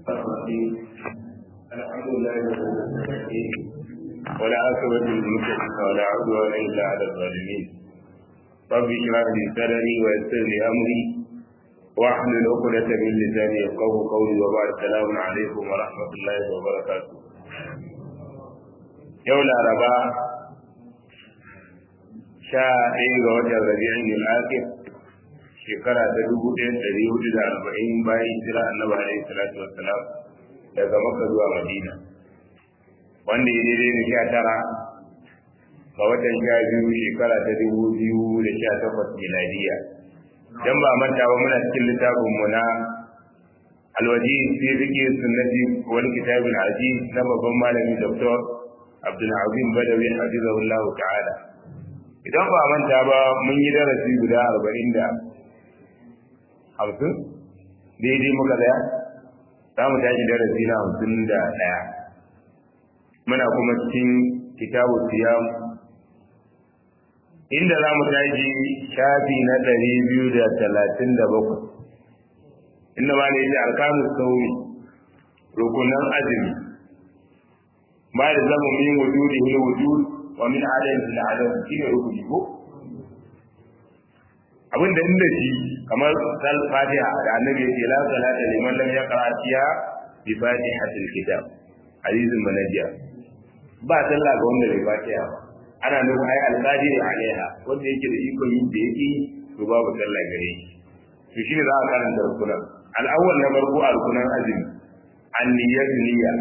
الرحيم الحمد لله رب العالمين ولا عاقبة للمتقين ولا عدوان إلا على الظالمين رب اشرح لي صدري ويسر لي أمري واحلل عقدة من لساني يفقه قولي وبعد السلام عليكم ورحمة الله وبركاته يوم الأربعاء sha ɗaya ga watan rabi'in al-akhir shekara ta dubu ɗaya ɗari hudu da arba'in bayan hijira annabi alaihi salatu wassalam daga makka zuwa madina wanda ya daidai da sha tara ga watan sha biyu shekara ta dubu biyu da sha takwas miladiya dan ba manta ba muna cikin littafin mu na alwaji fi fiqh sunnati wal kitab al-aziz na babban malami dr abdul azim badawi hafizahullahu ta'ala idan ba manta ba mun yi darasi guda arba'in da hamsin daidai muka daya za mu tashi darasi na hamsin da ɗaya muna kuma cikin kitabu siyam inda za mu tashi shafi na ɗari biyu da talatin da bakwai inda ma ne ya alkanu sauri rukunan azumi ba da zama min wujudi hil wujud wa min adadin da adam shi ne rukuni ko abin da inda shi kamar sal fatiha da annabi yake la salata liman lam yaqra fiha bi fatihatil kitab hadisin manajiya ba sallah ga wanda bai fatiha ba ana nufin ai alqadir alaiha wanda yake da iko yin da yake to babu sallah gare shi to shi ne za a karanta rukunan al-awwal na farko a rukunan azumi an-niyyatu niyya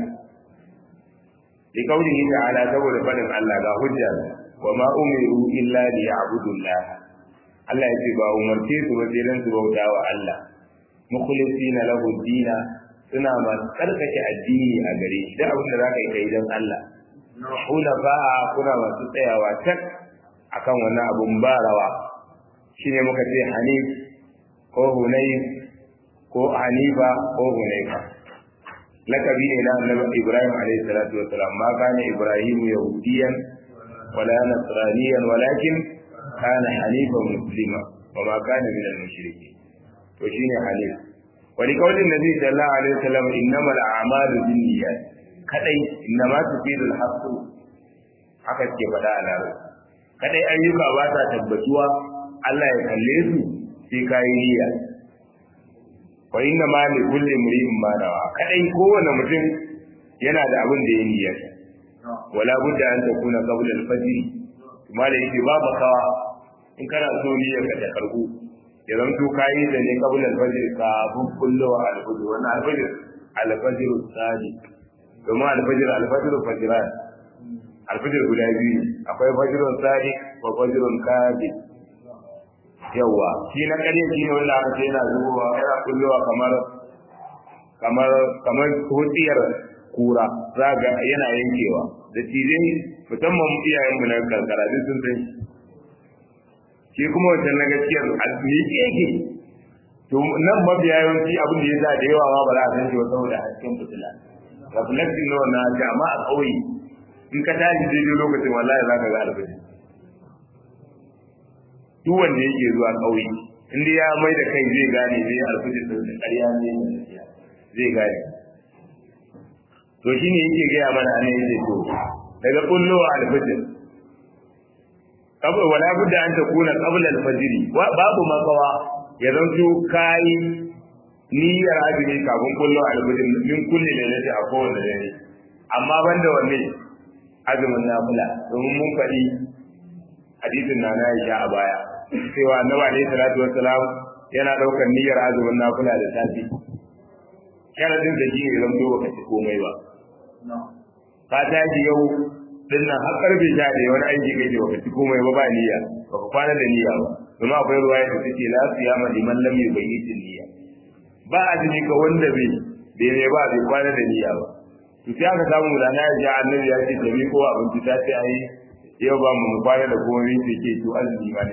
li qawlihi ta'ala saboda fadin Allah ga hujja wa ma umiru illa li ya'budu Allah Allah ya ce ba umarce su ba sai dan su bauta wa Allah mukhlisina lahu dina suna masu tsarkake addini a gare shi da abin da zaka yi kai dan Allah hunafa kuna masu tsayawa tak akan wannan abun barawa shine muka ce hanif ko hunayf ko hanifa ko hunayfa lakabi ne na annabi Ibrahim alayhi salatu wa salam ma kana Ibrahim yahudiyan wala nasraniyan walakin kana hanifan muslima wa ma kana min al-mushrikeen to shine hanif wa li qawli nabi sallallahu alaihi wasallam innamal a'malu binniyat kadai innama tufidu al-haqq haka ke faɗa a laro kadai ayyuka ba ta tabbatuwa Allah ya kalle su sai kayi niyya wa inna ma li kulli imri'in ma nawa kadai kowane mutum yana da abin da ya niyyar wala budda an takuna qabla al-fajr kuma da yake babu kawa in kana so niyyar ka ta karbu ya zanto kayi da ne qabla al-fajr ka bun kullu al-fajr wannan al-fajr al-fajr sadiq kuma al-fajr al-fajr fajran al-fajr guda biyu akwai fajrun sadiq wa fajrun kadhib yawa shi na ƙarya shi ne wanda aka ce yana zubowa yana kullowa kamar kamar kamar hutiyar kura za ga yana yankewa da cije musamman iyayen mu na karkara duk sun san shi kuma wancan na gaskiyar almiƙe yake to nan mabiya yawanci abin da ya sa da yawa ma ba za a san shi ba saboda hasken fitila reflecting na wannan ce amma a ƙauye in ka tashi daidai lokacin wallahi za ka ga alfajir duk wanda yake zuwa ƙauye in ya mai da kai zai gane zai alfijir din da ƙarya ne zai gane to shine yake gaya mana ne yake to daga kullowa alfijir kabul wala budda an takuna qabla alfajr babu makawa ya zanto kai niyyar azumi kafin kullowa alfijir min kulli lailati a kowane dare amma banda wanne azumin nafila domin mun faɗi hadisin na na Aisha a baya cewa annabi alaihi salatu wassalam yana daukar niyyar azumin nafila da safi sharadin da shi ne zan zo baka ci komai ba ka tashi yau din nan har karfe sha da wani aiki kai baka ci komai ba ba niyya baka kwana da niyya ba kuma akwai ruwaya da take la siyama liman lam yubayyit niyya ba azumi ga wanda bai bai ne ba bai kwana da niyya ba to sai aka samu da na ya annabi ya ce da ko abinci ta ce ai yau ba mu kwana da komai sai ke to azumi ba ne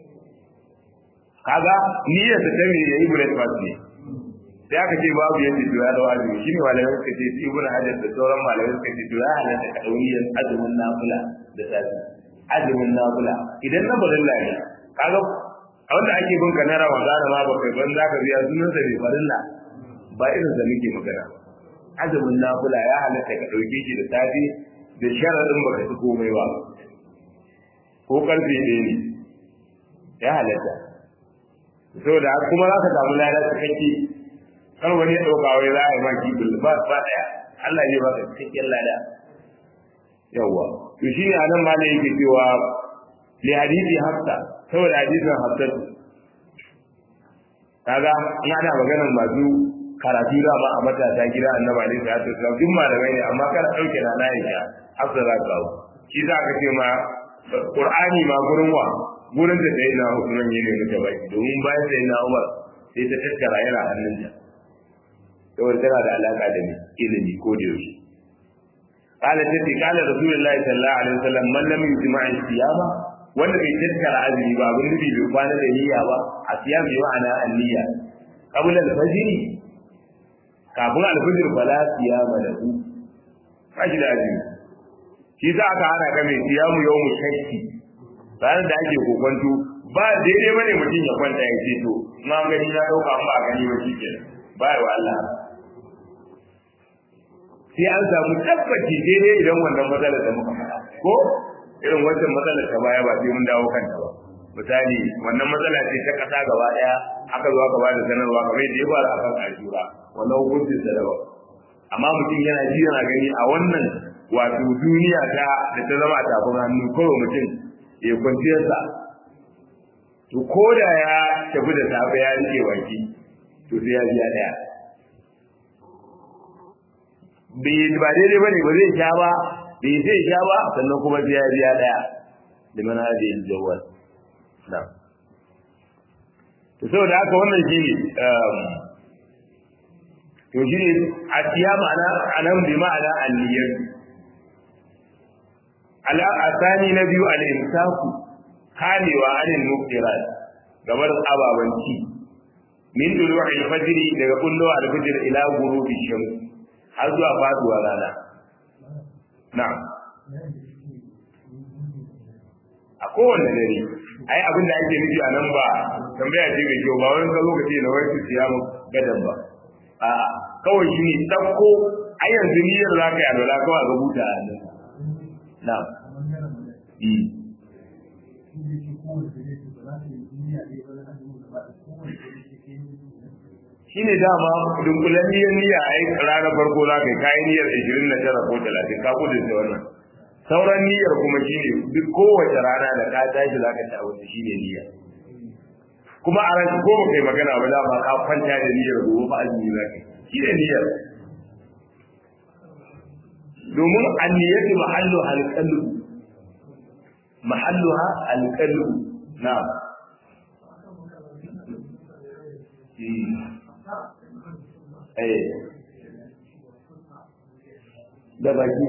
kaga niyyar ta ta ne yayi breakfast ne sai aka ce babu yadda to ya dawo azumi shine malamai suka ce sai ibnu hajar da sauran malamai suka ce to ya halatta ka dauri azumin nafila da safi azumin nafila idan na barilla ne kaga a wanda ake bin ka na ramadana ma ba kai ban zaka biya sunan sa bai farilla ba irin da muke magana azumin nafila ya halatta ka ɗauke shi da safe da sharaɗin baka ci komai ba ko karfe ɗaya ne ya halatta saboda kuma za ka samu lada cikakke kar wani ya ɗauka wai za a yi ma kibul ba ba ɗaya Allah zai baka cikakken lada yawwa to shi ne anan ma ne yake cewa li hadisi hafsa saboda hadisin hafsa kaga in ana maganar masu karatu da ma a matasa gida annabi alaihi salatu wasallam duk malamai ne amma kana dauke na na Aisha hafsa za ka shi za ka ce ma Qur'ani ma gurin wa gurin da sai na Usman ne ne muke bai domin bayan sai na Umar sai ta tattara yana hannunta saboda tana da alaka da ilimi ko da yaushe قال تتي قال رسول الله صلى الله عليه وسلم من لم يجمع الصيام wanda bai tattara azumi ba abin nufi bai kwana da niyya ba a siyam bi ma'ana an-niyya qabla al-fajr kafin al-fajr fala siyama lahu kashi da azumi shi za aka hana ka mai siyamu yawmu shakki ranar da ake kokonto ba daidai bane mutum ya kwanta ya ce to ma gani na dauka ba gani ba shi kenan ba wa Allah sai an samu tabbaci daidai idan wannan matsalar da muka faɗa ko irin wancan matsalar ta baya ba sai mun dawo kanta ba misali wannan matsala ce ta ƙasa gaba ɗaya aka zo aka bada sanarwa kamar yadda ya fara a kan ajura wannan hukuncin sa daban amma mutum yana ji yana gani a wannan wato duniya ta da ta zama a tafin hannu kawai mutum ya kwanciyarsa to ko da ya tafi da safe ya rike baki to sai ya biya ɗaya ba daidai ba ne ba zai sha ba bai zai sha ba sannan kuma sai ya biya daya da mana da yin jawal na to saboda haka wannan shi ne to shi ne a siya ma'ana anan bi ma'ana anniyar ala asani na biyu al-imsaku kamewa anil muftirat gabar ababanci min dulu'il fajri daga kullu al-fajr ila ghurubi shams har zuwa faduwa rana na'am a kowane dare ai abin da ake nufi a nan ba tambaya ce mai kyau ba wani ka lokaci na wani siya mu gadan ba a'a kawai shi ne ɗauko a yanzu niyyar za ka yi alwala kawai ga buta a nan na'am shine dama dunkulen niyyar niyya a yi ranar farko za ka yi kayan niyyar ishirin na tara ko talatin ka kudin da wannan sauran niyyar kuma shine duk kowace rana da ka tashi za ka ci abinci shine niyya kuma a ranci ko ba kai magana ba dama ka kwanta da niyyar gobe ba azumi za ka yi shine niyyar domin anniyatu mahallu alqalbu mahalluha alqalbu na'am eh da baki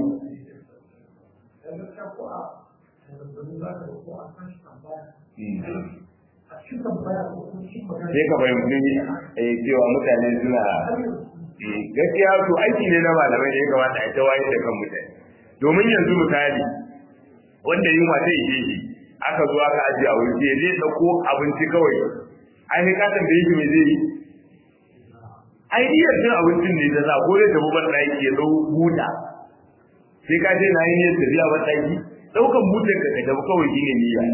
sai ka fahimci eh cewa mutane suna gaskiya to aiki ne na malamai da ya kamata a ta wayar da kan mutane domin yanzu misali wanda yunwa ta ishe shi aka zo aka ajiye a wuri sai zai dauko abinci kawai ai ka tambaye shi me zai yi ai niyyar cin abincin ne ta sa ko zai tafi ban ɗaki ya ɗau buta sai ka ce na yi niyyar tafiya ban ɗaki ɗaukan butar ka ka tafi kawai shi ne niyya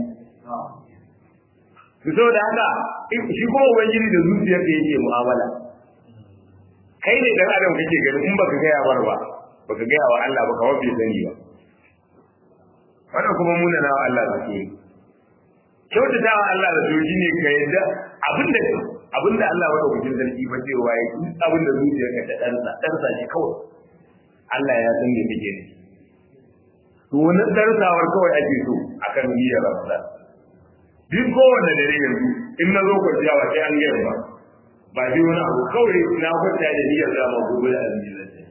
to saboda haka shi kuma ubangiji da zuciyar ka yake mu'amala kai ne dan adam kake gani in baka gaya bar ba baka gaya wa Allah baka wa bai sani ba wannan kuma muna na Allah da su kyautata wa Allah da su shine ka yadda abinda abinda Allah madaukakin sarki ba cewa ya yi abinda zuciyar ka ta darsa darsa shi kawai Allah ya san me kake ne to wannan darsawar kawai ake so akan niyyar Ramadan duk kowanne dare yanzu in na zo kwanciya ba sai an gaya ba ba shi wani abu kawai na kwanta da niyyar da ma gobe da azumi zan ce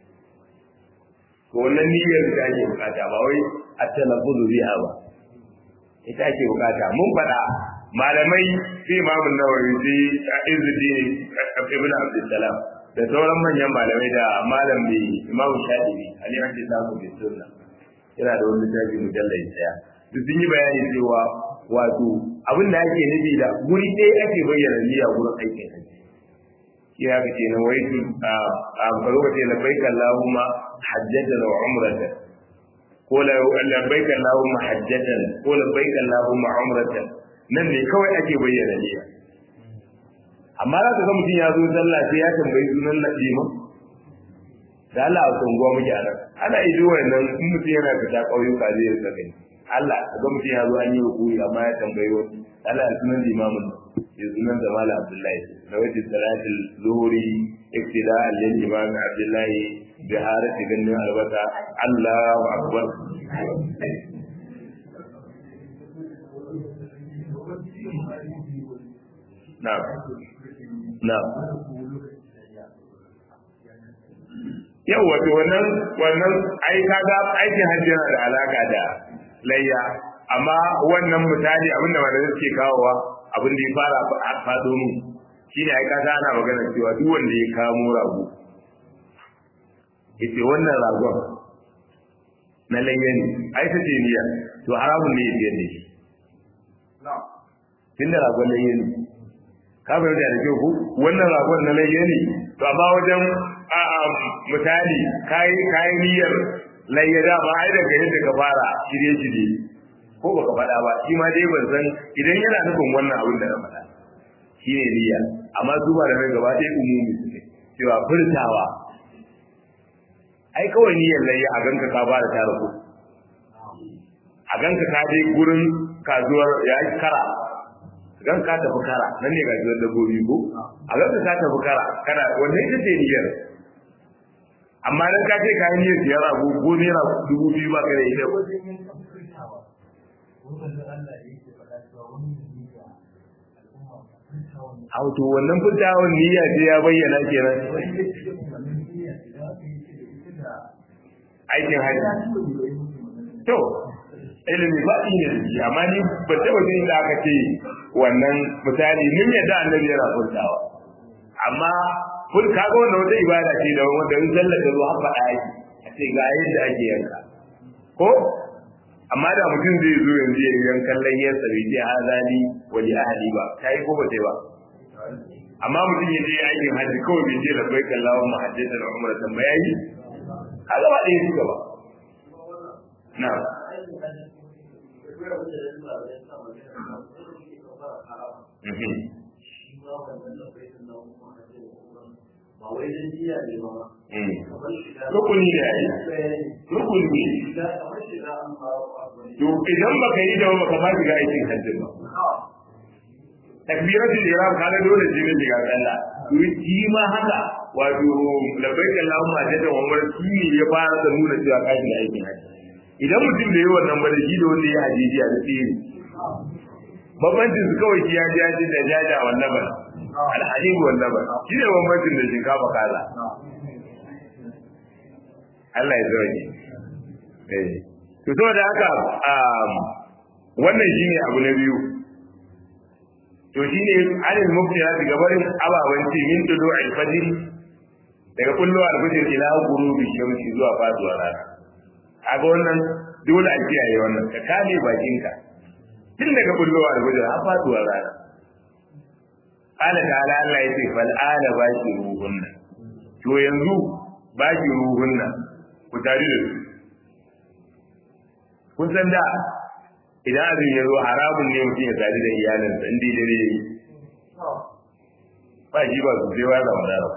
to wannan niyyar da ake bukata ba wai a talaffuzu biha ba ita ake bukata mun faɗa malamai sai imamun nawawi sai izuddin ibn abdussalam da sauran manyan malamai da malam bi imam shafi'i ali an samu bi sunna yana da wani littafi mujallal daya duk sun yi bayani cewa wato abin da ake nufi da guri ɗaya ake bayyana niyya gurin aikin hajji ya ka ce na waitu a lokaci labbaik Allahumma hajjatan wa umratan ko labbaik Allahumma hajjatan ko labbaik Allahumma umratan nan ne kawai ake bayyana niyya amma za ka ga mutum ya zo sallah sai ya tambayi sunan nadima da Allah a tsunguwa muke a nan ana ido wannan in mutum yana fita ƙauyuka zai rika gani Allah ka ga mutum ya zo an yi rukuri amma ya tambayi wani Allah ya sunan limamin ya sunan da Malam Abdullahi na wajen salatul zuhuri iktida'an lil imam Abdullahi bi harati ganin albasa Allahu akbar na'am na'am yau wato wannan wannan ai kaga aikin hajji yana da alaka da layya amma wannan misali abinda malamai suke kawowa abin da ya fara a fado mu shine ai kaga ana magana cewa duk wanda ya kamo rago yace wannan ragon na layya ne ai ta niyya to haramun ne ya biyar da shi tunda ragon layya ne ka bai da kyau ku wannan ragon na layya ne to amma wajen misali kayi kayi niyyar layya da ba ai daga yadda ka fara shirye shirye ko baka faɗa ba shi ma dai ban san idan yana nufin wannan abin da na faɗa shi ne niyya amma su ba da mai gaba ɗaya umumi suke cewa furtawa ai kawai niyyar layya a ganka ka ba da tara ko a ganka ka je gurin kasuwar ya kara gan ka tafi kara nan ne gajiyar dabbobi ko a ganka ka tafi kara kana wannan ita ce niyyar amma dan ka ce ka yi niyyar siyar abu ko naira dubu biyu ba kai da ita Auto wannan fitawan niyya ce ya bayyana kenan. Aikin hajji. To, ilimi ba ne da shi, amma ni ba taɓa jin da aka ce wannan misali mun yadda annabi yana furtawa. Amma kun kaga wannan wata ibada ce da wanda in sallar da zuwa faɗa yake a ce ga yadda ake yanka. Ko amma da mutum zai zo yanzu ya yankan layyarsa bai ce hazali wali ahli ba ta yi ko ba ta yi ba amma mutum ya je aikin hajji kawai bai ce labbai kallawa mahajjatan umratan ba yayi kaga ba ɗaya suka ba na rukuni ne yayi rukuni ne to idan baka yi da baka ma shiga aikin hajji ba takbiratul ihram kaga dole sai ne shiga sallah to shi ma haka wato labbaik allahumma jada wa umar shi ne ya fara da nuna cewa ka shiga aikin hajji idan mutum da yi wannan ba da shi da wanda ya hajiji a tsiri bambancin su kawai shi ya ji ya ji da jaja wannan ba alhadibu wannan ba shi ne bambancin da shinkafa kaza Allah ya zoge eh to saboda haka wannan shine abu na biyu to shine alil mubtila daga barin ababan ce min tudu al-fajr daga kullu al-fajr ila ghurubi shamsi zuwa faduwa rana kaga wannan dole a kiyaye wannan ka kame bakinka tun daga kullu al-fajr har faduwa rana qala ta'ala Allah yace fal ala baki ruhunna to yanzu baki ruhunna ku tare da su kun san da idan abin ya zo haramun ne mutum ya tare da iyalinsa in dai dare yi ba shi ba su sai wata wadara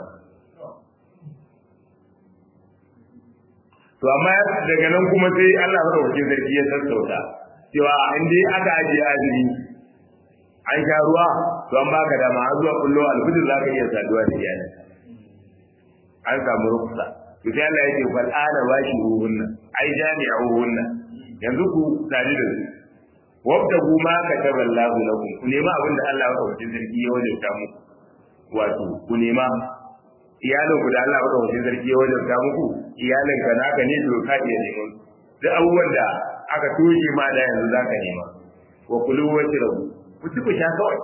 to amma daga nan kuma sai Allah madaukakin sarki ya sassauta cewa in dai aka ajiye azumi an sha ruwa to an baka dama har zuwa kullo alfijir za ka iya saduwa da iyalinka an samu ruksa to sai Allah yake fal ana bashi ruhunna ai jami'uhunna yanzu ku tare da su wabtagu ma kataba Allah lakum ku nema abin da Allah ya kawo sarki ya wajabta muku wato ku nema iyalin ku da Allah ya kawo sarki ya wajabta muku iyalin ka naka ne to ka iya neman duk abubuwan da aka toshe ma da yanzu zaka nema wa kulu washrabu ku ci ku sha kawai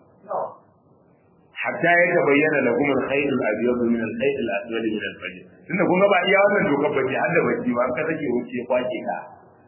hatta ya tabayyana lakum al-khayr al-abyad min al-khayr al-aswad min al-fajr tunda kun ga ba iya wannan dokar bace har da bacci ba ka take wuce kwake ka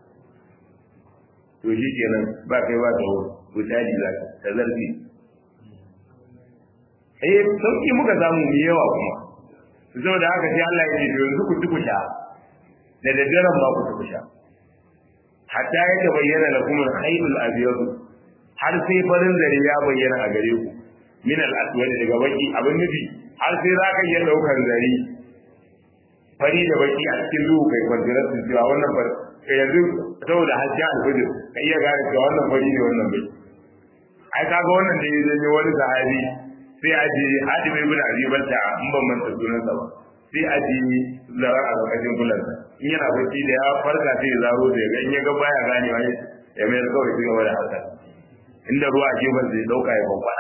to shi kenan ba kai ba tawo ko taji za ka zarfi eh sauki muka samu mu yawa kuma saboda haka sai Allah ya ce yanzu ku ci ku sha da daddaren ba ku ci ku sha hatta ya tabayyana lakum al-khayrul abyad har sai farin zare ya bayyana a gare ku min al-aswad daga baki abin nufi har sai za ka iya daukar zare fari da baki a cikin duhu kai kwantirar su cewa wannan fari yanzu saboda hajji alfajir ka iya gane cewa wannan fari ne wannan bai ai kaga wannan da ya zanyo wani sahabi sai a ji hadi bai bin abi balta in ban manta sunansa ba sai a ji zara a lokacin kulansa in yana bacci da ya farka sai ya zaro da ga in ya ga baya gane wani ya mai kawai sai gaba da harkar inda ruwa a gefen zai dauka ya kwakwada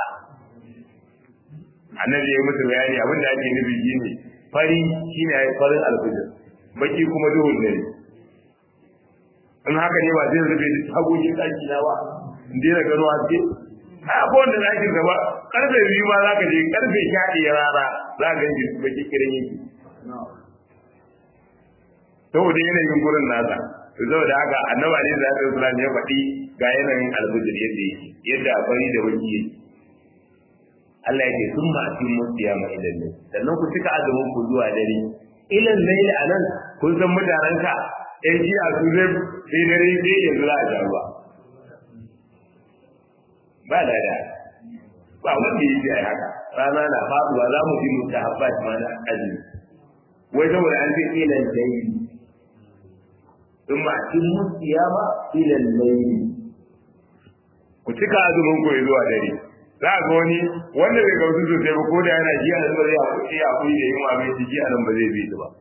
annabi ya yi musu bayani abin da ake nufi shine fari shine ya farin alfajir baki kuma duhun dare in haka ne ba zai rufe hagokin ɗaki na ba in daina gano haske a akwai wanda za ki gaba karfe biyu ma za ka je karfe sha ɗaya rana za ka ganci baki kiran yake saboda yanayin gurin nasa saboda haka annabi alaihi salatu wasallam ya faɗi ga yanayin alfajir yadda yake yadda fari da baki yake Allah ya ce sun ma cikin musiya ma idan ne sannan ku cika azumin ku zuwa dare ilan laili anan kun san mutanen ka ɗan ji a su zai sai dare sai yanzu za a sha ruwa ba lada ba wanda ya ce a haka rana na faduwa za mu ji mutu habbat ma na azumi wai saboda an ce ilan laili sun ma cikin musiya ma ilan laili ku cika azumin ku zuwa dare za ga wani wanda bai gautu sosai ba ko da yana ji a zuwa ya kuɗi ya kuɗi da yin wa mai ji a nan ba zai bi su ba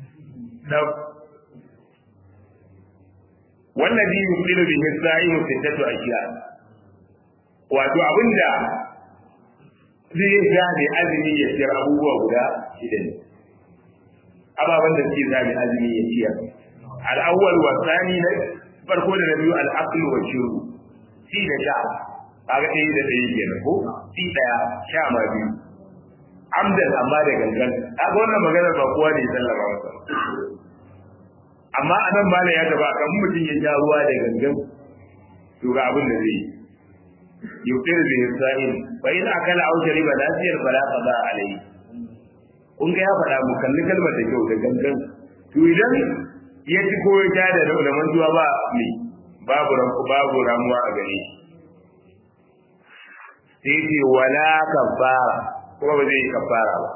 wallazi yuqilu bihi as-sa'imu sittatu ashiya wato abinda zai ga ne azumi ya ciyar abubuwa guda shida ne ababan da suke zami azumi ya ciyar al-awwal wa thani na farko da na biyu al-aql wa shurb shi da sha kaga ɗaya da ɗaya kenan ko shi ɗaya sha ma biyu amdan amma da gangan kaga wannan maganar ba kowa ne ya sallama masa amma a nan malam ya gaba kan mutum ya sha ruwa da gangan to ga abin da zai yi yuftir bi sa'in fa in akala aw shariba lafiyar fala qada alayhi kun ga ya faɗa mu kalli kalmar da kyau da gangan to idan ya ci ko ya sha da da mantuwa ba me babu babu ramuwa a gare shi sai ce wala kafara kuma ba zai yi kafara ba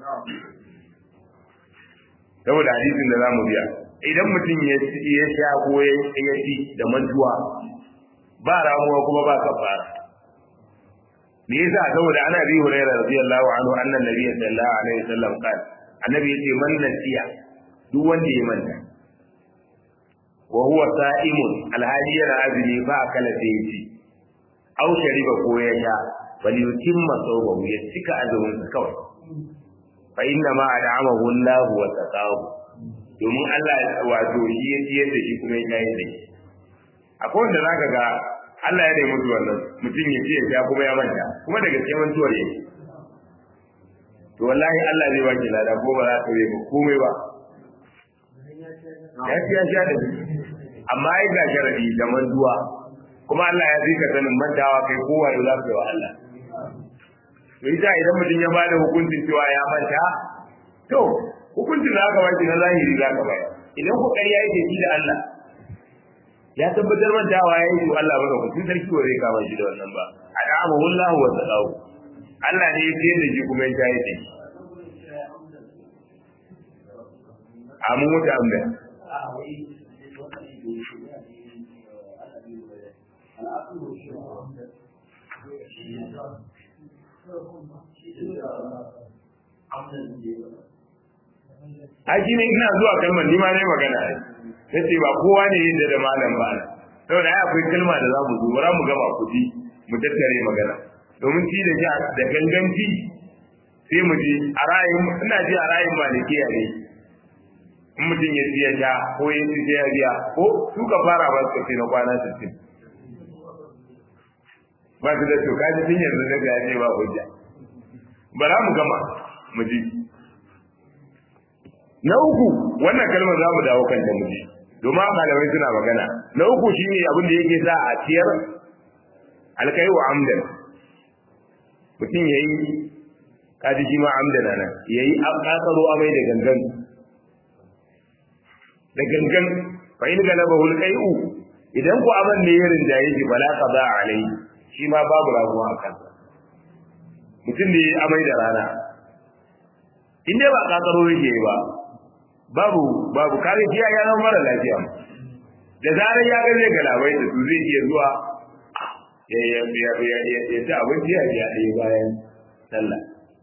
saboda hadisin da zamu biya idan mutum ya ya sha ko ya ci da mantuwa ba ramuwa kuma ba kafara me yasa saboda ana bi hurairah radiyallahu anhu annan nabiyyi sallallahu alaihi wasallam qala annabi yace man nasiya duk wanda ya manta wa huwa sa'imun alhali yana azumi fa akala sai ya ci aw shariba ko ya sha bal yutimma sawbahu ya cika azumin sa kawai fa inna ma ad'amahu Allah wa taqahu domin Allah wato shi ya ciyar da shi kuma ya yi da shi akwai wanda zaka ga Allah ya nemi mutu wannan mutum ya ce ya sha kuma ya manta kuma da gaske mantuwar yake to wallahi Allah zai baki lada ko ba za ka yi ba komai ba ya ci ya sha da shi amma ai ga sharadi da mantuwa kuma Allah ya zika sanin mantawa kai kowa ya zafi wa Allah to ita idan mutum ya bada hukuncin cewa ya manta to hukuncin da aka baki na zahiri za ka bayar idan ku ƙarya yake shi da Allah ya tabbatar mantawa ya yi Allah ba ku sarki wa zai kama shi da wannan ba adamu wallahu wa sallahu Allah ne ya ce da shi kuma ya tayi da shi amu mutu amma ai shi ne ina zuwa kalmar ni ma ne magana ai sai ba kowa ne yin da malam ba saboda ai akwai kalma da za mu zo bara mu gama kuɗi mu tattare magana domin ci da ja da ganganci sai mu ji a ra'ayin ina ji a ra'ayin malikiya ne in mutum ya ci ya sha ko ya ci ya biya ko su ka fara ba su na kwana 60 ba su da to kaji tun yanzu na ga ne ba hujja bara mu gama mu ji na uku wannan kalmar za mu dawo kan ta mu ji domin malamai suna magana na uku shine abin da yake sa a ciyar alkai wa amdan mutum ya yi kaji shi ma amdana nan yayi akasaro amai da gangan da gangan fa in galabahu alqai'u idan ku aman ne yarin da yake bala qada alai shi ma babu rabuwa a kansa mutum ne amai da rana in dai ba kakaro yake ba babu babu kare shi ya zama mara lafiya da zarar ya ga zai galabai da su zai iya zuwa ya ya ya ya ya ya ta abinci ya ya ɗaya bayan sallah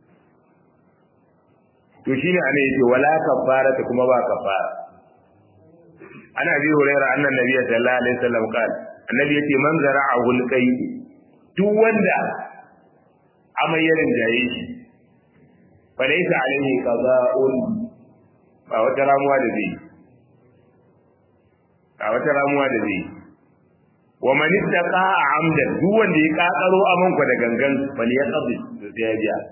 to shine ana yace wala kafara ta kuma ba kafara ana bi hurairah annan nabiyyi sallallahu alaihi wasallam qala annabi yace man zara'ahu alqay duk wanda amayyarin jaye shi fa laysa alaihi qada'un ba wata ramuwa da zai a wata ramuwa da zai wa man ittaqa amdan duk wanda ya kakaro aman ku da gangan bal ya qadi to sai ya biya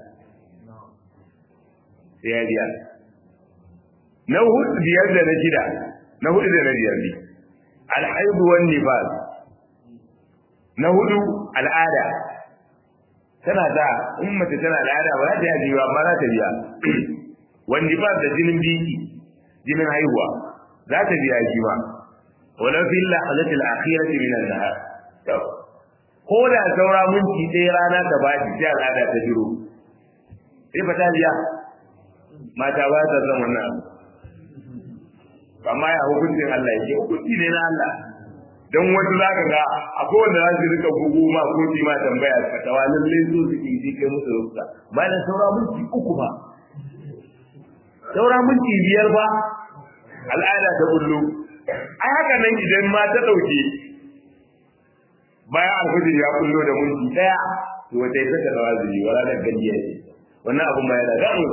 sai ya biya na hudu biyar da na shida na hudu da na biyar ne alhaid wan nifas na hudu al'ada tana da in mace tana al'ada ba za ta yi ba amma za ta biya wan nifas da jinin biki jinin haihuwa za ta biya shi ma wala fil lahzati al-akhirati min an-nahar to ko da saura minti ɗaya rana ta ba sai al'ada ta jiro sai fa ta biya mata ba ta san wannan amma ya hukuncin Allah yake hukunci ne na Allah dan wasu zaka ga akwai wanda za su rika gugu ma ko ji ma tambaya ka tawa lalle so su ki kai musu rubuta bayan saura minti uku ba saura minti biyar ba al'ada ta bullo ai haka nan idan ma ta dauke bayan alfajir ya kullo da minti daya to wata ita ta rawazili wala da gandiya ce wannan abun ma yana damu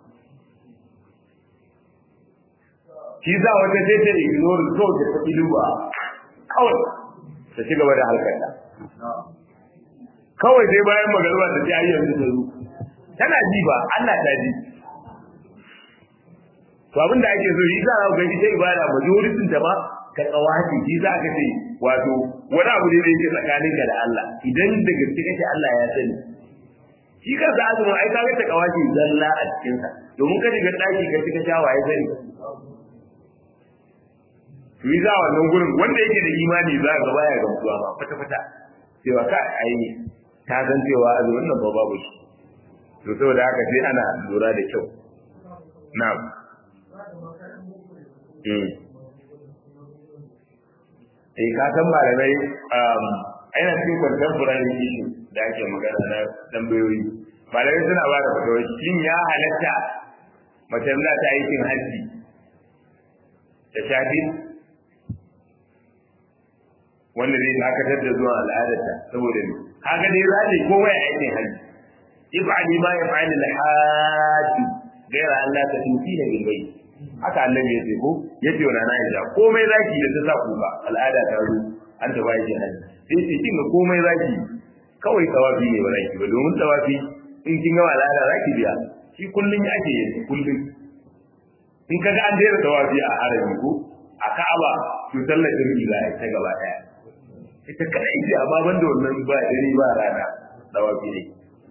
shi za wata sai ta ignore so ta tafi duba kawai ta ci gaba da harkarta kawai sai bayan magarba ta ci ayyar ta zo tana ji ba Allah ta ji to abin da ake so shi za a ga ita ibada majoritin ta ba ka tsawaci shi za ka ce wato wani abu ne da yake tsakanin ka da Allah idan da gaske kake Allah ya sani shi kansa azumin ai ka ga ta kawaci zalla a cikin sa domin ka shiga daki ka cika shawa ya sani yi za wannan gurin wanda yake da imani za ga baya gamsuwa ba fata fata cewa ka ai ta san cewa azumin nan ba babu shi to saboda haka sai ana lura da kyau na'am eh ka san malamai aina cikin contemporary issue da ake magana na tambayoyi malamai suna ba da fatawa shin ya halatta mace za ta aikin hajji ta shafi wanda zai dakatar da zuwa al'adarta saboda ne kaga dai za ta ko waya aikin hajji ibadi ma yaf'al al-hajj gaira Allah ta tufi da bilbai haka annabi ya ce ko ya ce wa rana ya komai zaki da ta sa kuka al'ada ta zo an ta bayi hajji sai ce kin ga komai zaki kawai tawafi ne ba zaki ba domin tawafi in kin ga al'ada zaki biya shi kullun ake yin kullun in kaga an daina tawafi a harami ko a Ka'aba to sallar jami'i za a yi ta gaba daya ita kadai ce amma banda wannan ba dare ba rana tawafi ne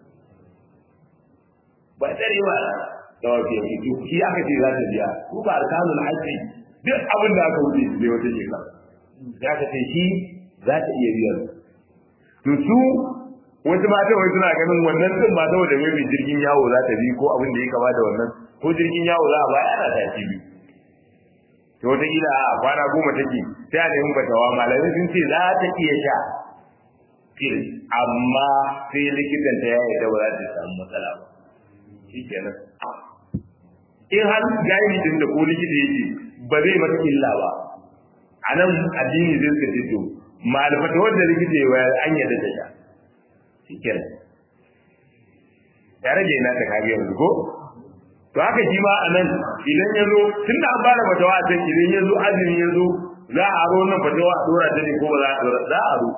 ba dare ba da wafi yanzu to shi aka ce za ta biya ko ba arkanul hajji duk abin da aka wuce bai wata shekara ya ka ce shi za ta iya biyan to su wasu mata wai suna ganin wannan din ba saboda mai jirgin yawo za ta bi ko abin da ya kama da wannan ko jirgin yawo za a baya ana tashi bi to wata kila a kwana goma take sai a nemi batawa malamai sun ce za ta iya sha fil amma sai likitan ta ya yarda ba za ta samu matsala ba shi kenan in har jahili din da ko likita yake ba zai mata illa ba a nan addini zai suka ce to malfata wanda likita ya wayar an yadda ta sha shi kenan ya rage ina ta kage yanzu ko to haka shi ma a nan idan ya zo tun da an fara fatawa a can idan ya zo azumi ya zo za a aro nan fatawa a dora ta ne ko ba za a dora za a aro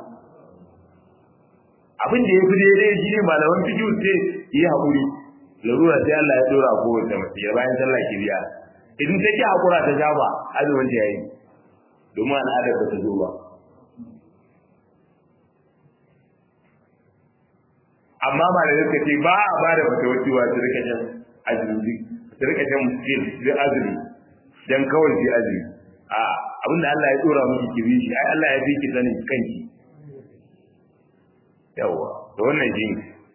abin da ya fi daidai shi ne malaman fikiyu sai yi haƙuri larura sai Allah ya dora ko wata mace ya bayan sallah ki biya idan ta ki hakura ta shafa azumin ta yayi domin al'adar ba ta zo ba amma ba da suka ce ba a ba da fata wacce wa su rika shan azumi su rika shan muskil da azumi dan kawai su azumi a abinda Allah ya tsora miki ki bi shi ai Allah ya fi ki sanin kanki yawa to wannan shi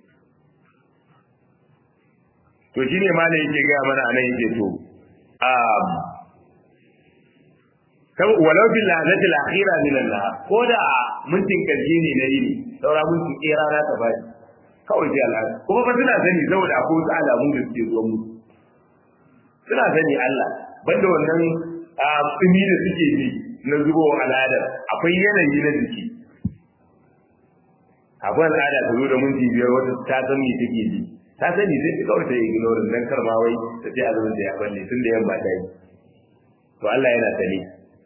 to shine malai yake ga mana anan yake to um kan walau bil lahzati al akhira min Allah ko da mintin karshe ne na yini saura mintin kera na ta bai kawai sai Allah kuma ba suna sani saboda akwai wasu alamun da suke zuwa musu suna sani Allah banda wannan tsimi da suke bi na zubo al'adar akwai yanayi na jiki akwai al'ada ta zo da minti biyar wata ta san me take ji ta sani sai ta kawai ta ignore dan karma wai ta ce azumin da ya balle tun da yamma ta yi to Allah yana sani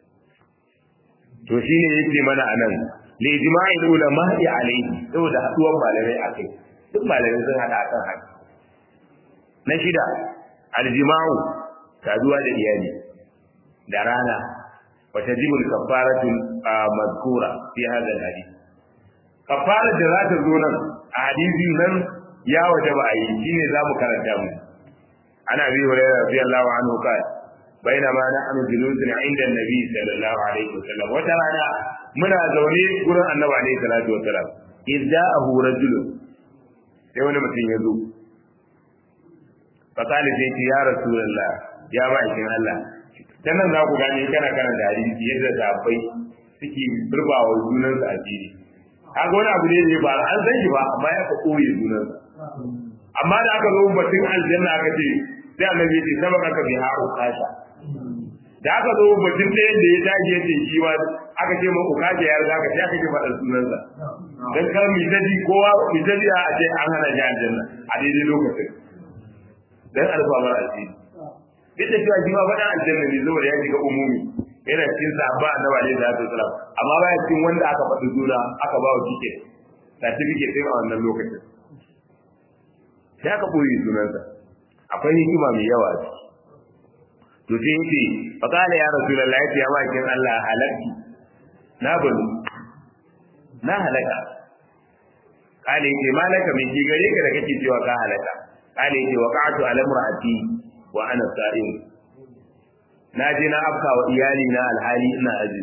to shine yake mana anan li ijma'i ulama ya alayhi saboda haduwar malamai akai duk malamai sun hada akan haka na shida aljima'u saduwa da iyali da rana wa tajibu al-kafaratu mazkura fi hadha al-hadith kafara da za ta zo nan a hadisi nan ya waje ba a yi shine za mu karanta mu ana bi hurairah radiyallahu anhu kai bainama nahnu julusun inda annabi sallallahu alaihi wasallam wata rana muna zaune gurin annabi alaihi salatu wasallam idza'ahu rajulun sai wani mutum ya zo fakali sai ce ya rasulullah ya ma'aikin Allah ta nan za ku gane kana kana da hadisi yadda sahabbai suke burbawa junansu asiri kaga wani abu ne da ba an san shi ba amma ya ka koyi junansa amma da aka zo batun aljanna aka ce sai annabi ya ce sabaka ka bi haru kasha da aka zo batun ɗayan da ya dage ya ce shi ma aka ce ma ukaje ya riga ka sai aka ce faɗa sunansa dan kar mi tadi kowa mi tadi a ce an hana shi aljanna a daidai lokacin dan alfamar asiri duk da cewa shi ma faɗa aljanna ne saboda ya shiga umumi yana cikin sahaba annabi alaihi salatu wasalam amma baya cikin wanda aka faɗi suna aka ba wa ticket certificate din a wannan lokacin sai aka boye sunansa akwai hikima mai yawa a ciki to sai yace fa qala ya rasulullahi ya ma kin Allah halaki na bulu na halaka kale yace malaka min ki gare ka da kake cewa ka halaka kale yace waqa'tu ala imraati wa ana sa'im na je na afka wa iyali na alhali ina aji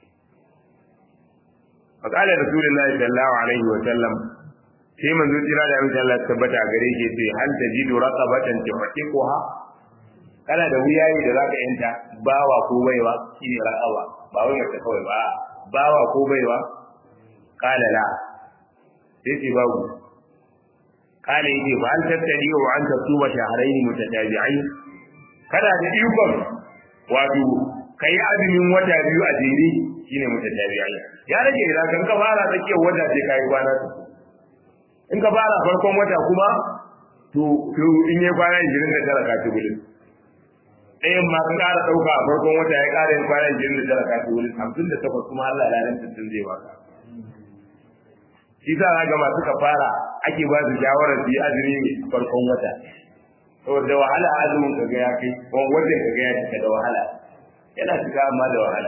fa qala rasulullahi sallallahu alaihi wa sallam sai manzo jira da amince Allah tabbata gare shi sai hal tajidu raqabatan tuhaqiquha kana da wuyayi da zaka yanta bawa ko baiwa shine raqaba ba wai mace kawai ba bawa ko baiwa qala la sai ce babu qala yace fa hal tattali wa anta tuba shahrayn mutatabi'ain kana da ikon wato kai azumin wata biyu a jere shine mutatabi'ain ya rage idan kan ka fara tsakiyar wata sai kai kwana uku in ka fara farkon wata kuma to to in yi kwana 29 ka ci gudun ɗayan ma ka ƙara ɗauka a farkon wata ya ƙara yin kwana 29 ka ci gudun 58 kuma Allah ya ran tuntun zai baka shi sa na ga masu kafara ake ba su shawarar su yi azumi farkon wata saboda wahala azumin ka ga ya kai ko wajen ka ga ya cika da wahala yana cika amma da wahala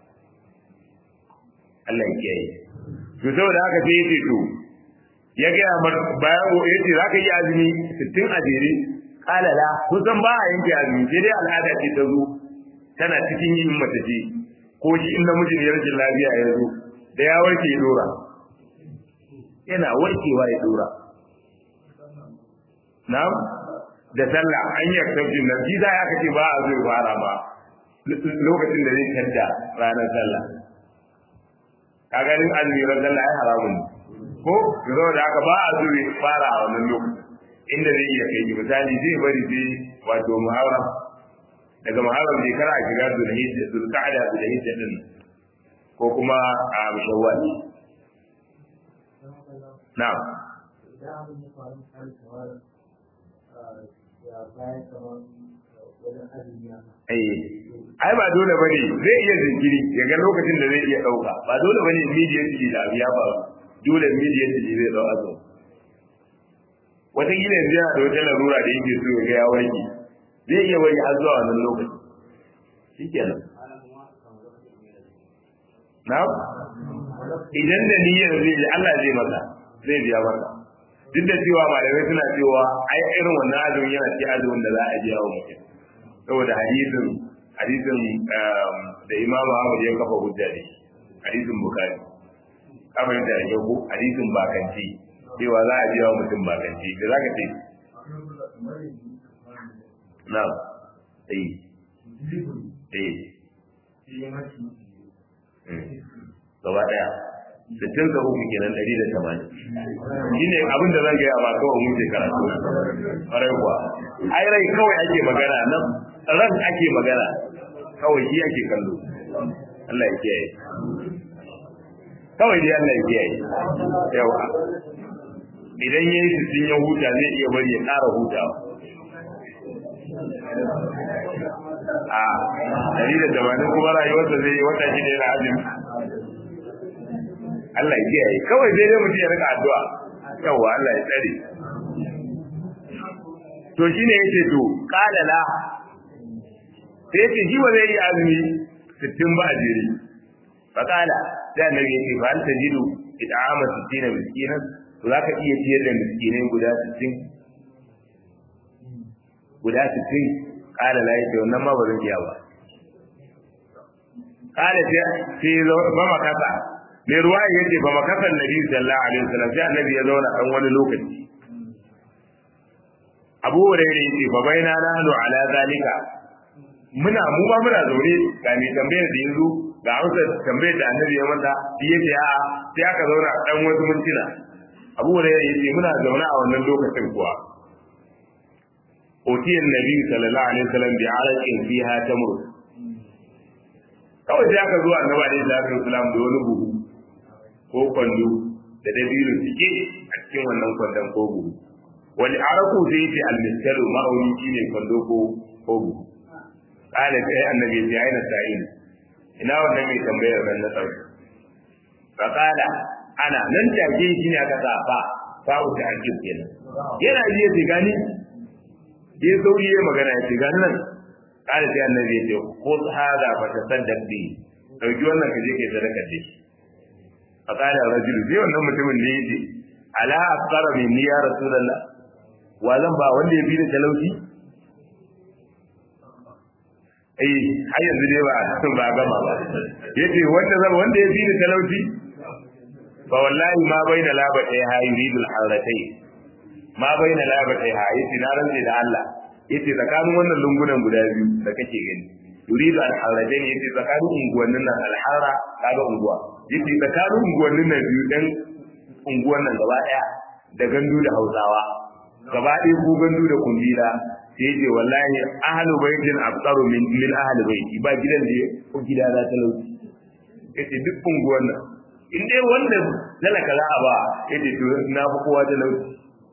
Allah ya kiyaye to saboda haka sai ya ce to ya gaya mar bayan ya ce za ka yi azumi sittin a jere kala la kusan ba a yanke azumi sai dai al'ada ce ta zo tana cikin yin mace ce ko shi in namiji ne rashin lafiya ya zo da ya warke ya dora yana warkewa ya dora na'am da sallah an yi exception nan shi ya kace ba a zai fara ba lokacin da zai tadda ranar sallah kaga din azumi ran sallah ai haramun ne ko zo da aka ba a zuri fara a wannan lokacin inda zai iya kai ki misali zai bari sai wato muharram daga muharram zai kara shiga zulhijja zulqa'da zulhijja din ko kuma a shawwal na'am Eh, ai ba dole bane zai iya jinkiri daga lokacin da zai iya dauka ba dole bane immediately da abu ya faru dole immediately zai dau azumi wata gina yanzu yana da wata larura da yake so ya ga ya warke zai iya wani har zuwa wannan lokaci shikenan na idan da niyyar zai yi Allah zai maka zai biya maka duk da cewa malamai suna cewa ai irin wannan azumin yana ce azumin da za a biya wa mutum saboda hadisin hadisin da Imam Ahmad ya kafa hujja ne hadisin Bukhari kamar da ya ko hadisin bakanci cewa za a biya wa mutum bakanci da zaka ce na'am eh eh gaba daya sittin da uku kenan ɗari da tamanin shi ne abin da zan gaya ma kawai mun ce karatu ƙwarai kuwa ai rai kawai ake magana nan ran ake magana kawai shi ake kallo Allah ya kiyaye kawai dai Allah ya kiyaye yawa idan yayi sittin ya huta zai iya bari ya ƙara hutawa a ɗari da tamanin kuma rayuwarsa zai yi wata shida yana azumi Allah ya kiyaye kawai dai dai mutum ya rika addu'a yawa Allah ya tsare to shine yace to qala la sai yace shi ba zai yi azumi 60 ba a jere fa qala da annabi yace fa anta jidu it'ama 60 miskinan to zaka iya ciyar da miskinai guda 60 guda 60 qala la yace wannan ma ba zan iya ba qala sai ba makasa mai ruwa ya ce ba makasan nabi sallallahu alaihi wasallam sai annabi ya zauna dan wani lokaci abu hurairah yace fa baina nahnu ala zalika muna mu ba muna zaune ga mai tambayar da yanzu ga amsa tambayar da annabi ya mata shi yace a sai aka zauna dan wasu mintuna abu hurairah yace muna zaune a wannan lokacin kuwa utiyan nabi sallallahu alaihi wasallam bi araqin fiha tamr kawai sai aka zo annabi alaihi salatu wasallam da wani buhu ko kwando da dabino cike a cikin wannan kwandon ko buhu wani araku sai yace almiskaru ma'auni shine kwando ko ko buhu kala sai annabi ya aina sa'in ina wannan mai tambayar nan na tsaro fa kala ana nan take shi ne aka sa fa fa uta akib kenan yana ji ya gani ya sauri ya magana ya ce gani nan kala sai annabi ya ce ko hada fa tasaddaq bi dauki wannan ka je kai sadaka da shi فقال الرجل زي wannan mutumin da yace ala asqara min ya rasulullah wa zan ba wanda ya bi da talauci eh har yanzu dai ba ba gama ba yace wanda zan wanda ya bi da talauci fa wallahi ma baina labatai ha yuridu al-haratai ma baina labatai ha yace na rantsi da Allah yace tsakanin wannan lungunan guda biyu da kake gani yuridu al-haratai yace tsakanin unguwannin nan al-hara kaga unguwa yace tsakanin unguwannin nan biyu dan unguwan nan gaba daya da gandu da Hausawa gaba ɗaya ko gandu da kumbila sai yace wallahi ahlu baitin afqaru min min ahli baiti ba gidan da ko gida za ta lauci yace duk unguwan nan in dai wanda talaka za a ba yace to na fi kowa ta lauci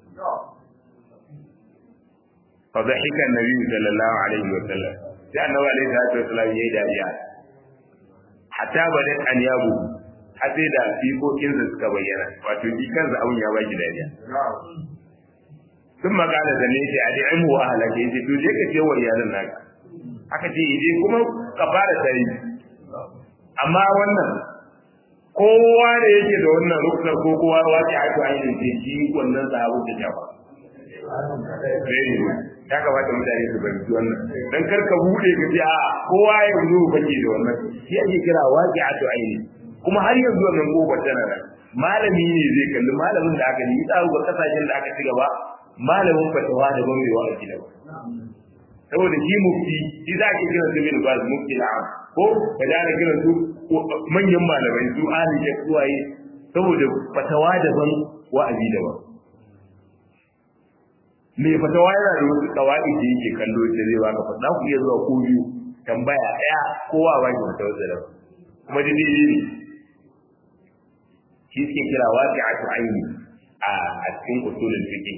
fa dhahika an-nabi sallallahu alaihi wa sallam sai annabi alaihi salatu wa sallam yayi dariya hatta badat an yabu har sai da fiƙoƙin da suka bayyana wato shi kansa abun ya baki dariya sun magana da ne a da ilmu wa halake ce to je ka ce wa iyalan naka aka ce je kuma ka fara tare amma wannan kowa da yake da wannan rukunar ko kowa wace a to ainihin ce shi wannan sahabu da jawa ya kamata mutane su fahimci wannan dan kar ka bude ka ce a kowa ya zo kake da wannan shi ake kira wace a to ainihin kuma har yanzu wannan gobar tana nan malami ne zai kalli malamin da aka yi tsaro ga kasashen da aka ci gaba malamin fatawa da ban mai wa'azi da saboda shi mufti shi za ka kira su bin baz mufti na ko ka da ka kira su manyan malamai su ahli da suwaye saboda fatawa daban wa'azi daban mai fatawa yana da wasu kawai da yake kallo da zai baka fata ku iya zuwa ko biyu tambaya daya kowa ba ki fatawa da daban kuma da ne shi suke kira waqi'atu aini a cikin usulul fiqh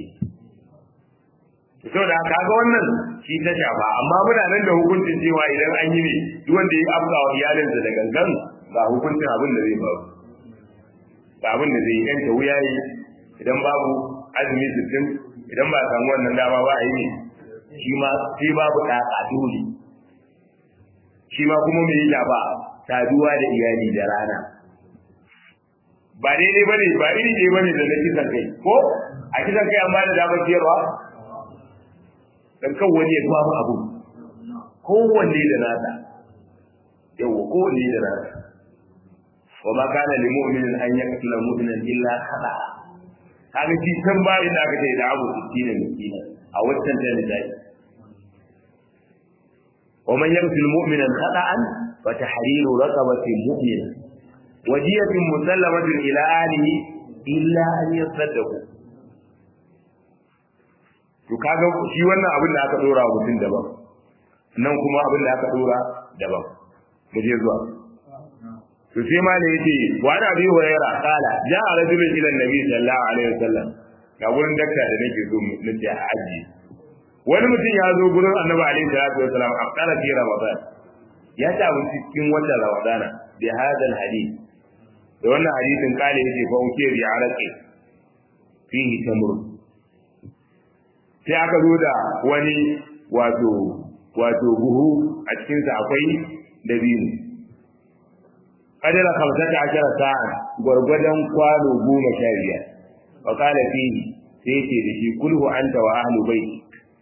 to da haka ga wannan shi ta shafa amma muna nan da hukuncin cewa idan an yi ne duk wanda ya afka wa iyalinsa da gangan ga hukuncin abin da zai faru ga abin da zai yanta wuya yi idan babu azumi sittin idan ba samu wannan dama ba a yi ne shi ma sai babu ɗaƙa dole shi ma kuma mai yi ba saduwa da iyali da rana ba daidai bane ba iri ne bane da na kisan kai ko a kisan kai an ba da damar ciyarwa dan kan wani ya babu abu kowanne da nasa yawa kowanne da nasa wa ma kana lil mu'minin an yaqtula mu'minan illa khata kaga shi san ba inda aka ce da abu 60 miskina a waccan da ne dai wa man yaqtul mu'minan khata'an fa tahriru raqabatin mu'mina wajiyatun musallamatin ila alihi illa an yasaddaqu to kaga shi wannan abin da aka dora wa mutum daban nan kuma abin da aka dora daban mu je zuwa to sai ma ne yace wa ana bi huraira kala ja'a rajulun ila nabi sallallahu alaihi wasallam ga gurin dakta da nake so mu nace a aji wani mutum ya zo gurin annabi alaihi salatu wasallam a kala fi ramadan ya ta abinci cikin watan ramadana bi hadal hadith da wannan hadisin kale yace fa uke bi araqi fihi tamrun sai aka zo da wani wato wato buhu a cikinsa akwai dabino kadara kamsata ashara sa'a gwargwadon kwano goma sha biyar wa kala fihi sai ce da shi kulhu anta wa ahlu baiti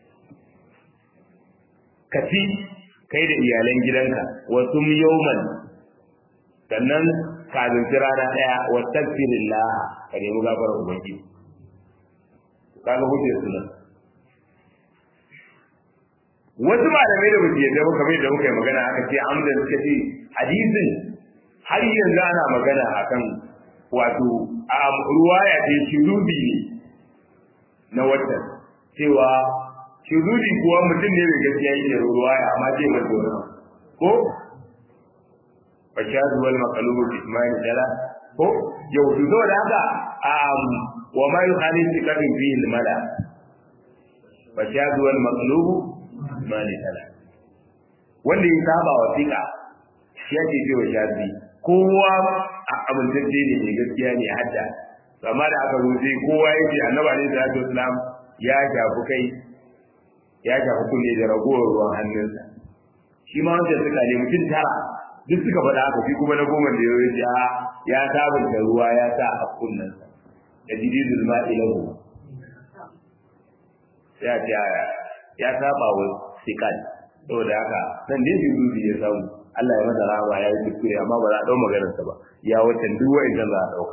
ka ci kai da iyalan gidanka wa sum yawman sannan ka zunci rana daya wa tagfirillah ka nemi gafarar ubangiji kaga hujjar sunan wasu malamai da basu yadda ba kamar da muka yi magana aka ce amdan suka ce hadisin har yanzu ana magana akan wato a ruwaya ce shirudi ne na watan cewa shirudi kuwa mutum ne mai gaskiya yake ruwaya amma ce mai dole ko fashadu wal maqlubu bi ismail dala ko yau to da haka wa ma yukhalifu kadin fihi al mala fashadu wal maqlubu mali tala wanda ya saba wa fika shi ake ce wa shafi kowa a amintacce ne mai gaskiya ne hadda amma da aka zo sai kowa ya ce annabi alaihi salatu wasalam ya shafi kai ya shafi kunne da ragowar ruwan hannunsa shi ma wanda suka ne mutum tara duk suka faɗa haka shi kuma na goma da ya ce ya sabunta ruwa ya sa a kunnensa da jididul ma'ilahu ya ce ya saba wa sikal saboda haka nan dai jibril ya samu Allah ya masa rahama ya yi kuskure amma ba za a dau maganar sa ba ya watan duk wa'in za a dauka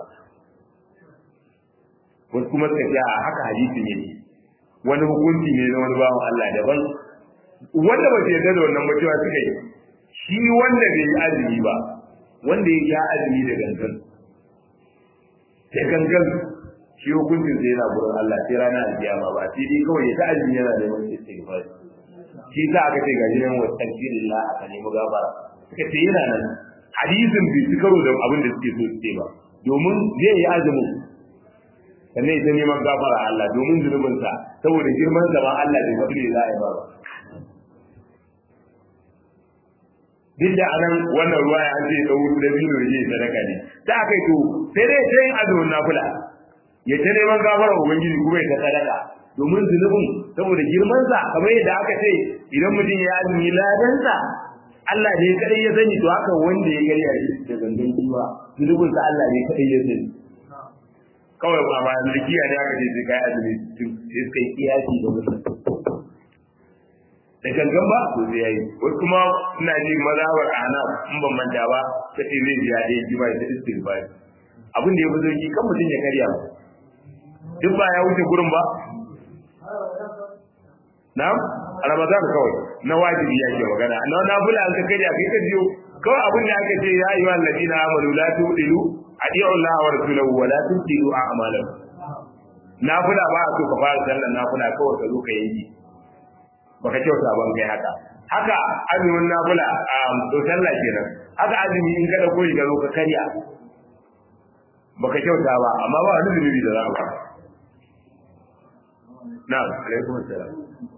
wasu kuma suka ce a haka hadisi ne wani hukunci ne na wani bawan Allah daban wanda ba su yarda da wannan mutuwa suka yi shi wanda bai yi azumi ba wanda ya sha azumi da gangan da gangan shi hukuncin sai yana gurin Allah sai rana alkiyama ba sai dai kawai ya ta azumi yana da yawan istighfar shi sa aka ce gaji nan wa tafsirillah aka nemi gafara suka ce yana nan hadisin bai ci karo da abin da suke so su ce ba domin zai yi azumin sannan ita neman gafara Allah domin zunubinsa saboda girman sa ma Allah bai faɗi ne za a yi ba duk da anan wannan ruwa ya ce ɗau da biyu da zai sadaka ne da aka yi to sai dai ta yin azumin nafila ya ta neman gafara ubangiji kuma ya ta sadaka domin zunubin saboda girmansa kamar yadda aka ce idan mutum ya azumi ladansa Allah ne kadai ya sani to haka wanda ya gari a da gangan kiwa zunubin sa Allah ne kadai ya sani kawai ba ma likiya ne aka ce sai kai azumi sai kai kiyasi da mutum da gangan ba to sai yayi wasu kuma ina ji mazhabar ana in ban manta ba kace zai ji ya dai ji ba da istighfar abin da ya fi sauki kan mutum ya karya ba duk ba ya wuce gurin ba na'am ramadan kawai na wajibi yake magana na nafila an ka kai da kai ka jiyo kawai abin da aka ce ya ayyuhal ladina amanu la tudilu adi'u Allah wa rasulahu wa la tudilu a'malakum nafila ba a so ka fara sallar nafila kawai ka zo ka yanki baka kyauta ban kai haka haka azumin nafila a to sallah kenan haka azumi in ka dauko ka zo ka karya baka kyauta ba amma ba wani zunubi da za a ba na'am alaikum assalam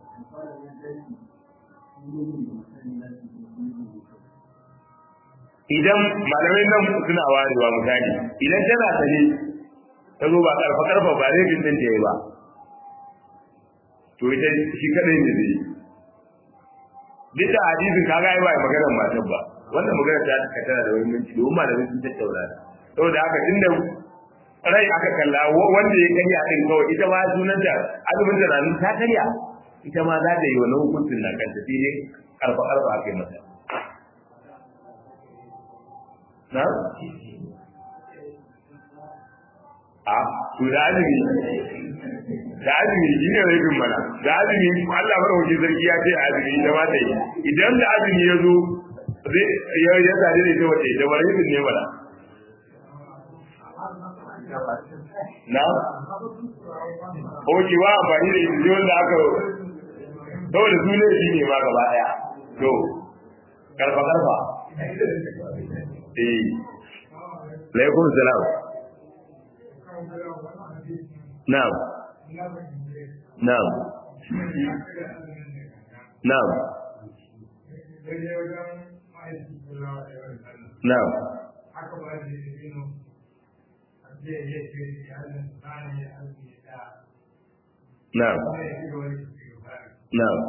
idan malamai nan suna warewa misali idan tana sane ta zo ba karfa karfa ba zai bin ta yi ba to ita shi kadai ne zai duk da hadisin ka ga ba maganar matan ba wannan maganar ta ka tana da wani minti domin malamai sun tattauna saboda haka tunda rai aka kalla wanda ya karya din kawai ita ma sunan da azumin da ranar ta karya ita ma za ta yi wani hukuncin na kanta sai dai karfa karfa aka yi mata na a to da azumi da azumi shi ne rufin mana da azumi Allah madaukakin sarki ya ce azumi ita ma ta yi idan da azumi ya zo ya ya tare da ita wace da wani rufin ne mana na oke wa amfani da ita wanda aka saboda su ne shi ne ma gaba daya to karfa karfa eh laikum salam na'am na'am na'am na'am na'am na'am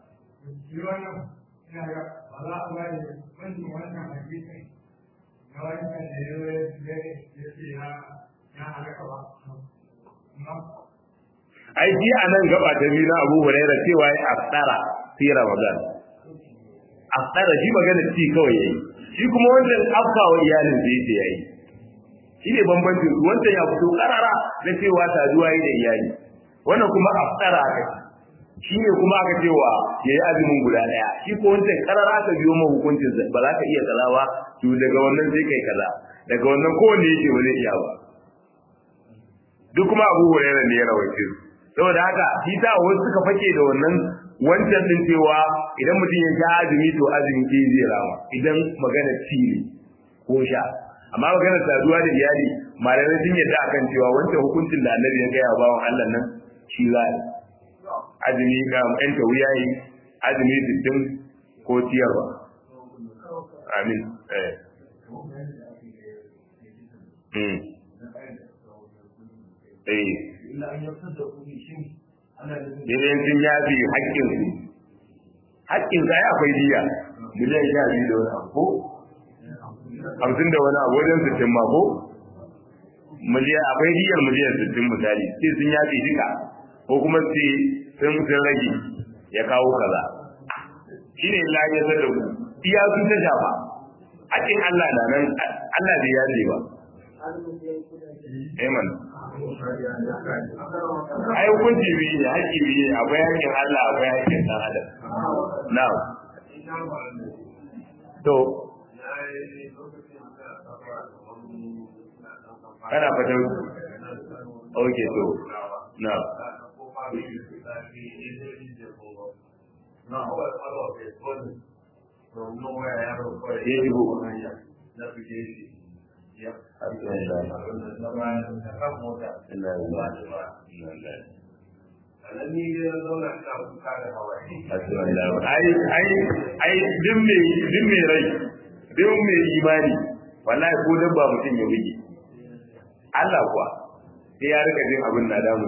ai ji a nan gaba ta biyu na Abu Hurairah cewa ya aftara fi Ramadan aftara shi magana ci kawai yayi shi kuma wannan afka wa iyalin da yake yayi shi ne bambancin wancan ya fito karara da cewa saduwa yi da iyali wannan kuma aftara aka shi ne kuma aka cewa ya yi azumin guda ɗaya shi ko wancan karara aka biyo ma hukuncin ba za ka iya kaza ba to daga wannan sai kai kaza daga wannan kowanne yake ba zai iya ba duk kuma abu hurairah ne ya rawaice su saboda haka shi ta wasu suka fake da wannan wancan din cewa idan mutum ya sha azumi to azumi ke zai rama idan magana ci ne ko sha amma magana saduwa da iyali malamai sun yadda akan cewa wancan hukuncin da annabi ya gaya wa bawan Allah nan shi za azumi ga yan tawiya yi azumi sittin ko ciyarwa amin eh eh idan sun yafi haƙƙin su haƙƙin sa ya akwai diya miliyan sha biyu da wani abu ko hamsin da wani abu wajen sittin ma ko miliyan akwai diyar miliyan sittin misali sai sun yafi duka ko kuma sai sun sun rage ya kawo kaza shi ne la ya zada ku iya sun ta shafa haƙƙin Allah na nan Allah bai yaje ba Amen. ai hukunci biyu ne haƙƙi biyu ne akwai haƙƙin Allah akwai haƙƙin ɗan adam now to kana fata okay to now ya shigo ai ai ai din me din me rai din me imani wallahi ko dan ba mutum ya buge Allah kuwa sai ya rika jin abin na damu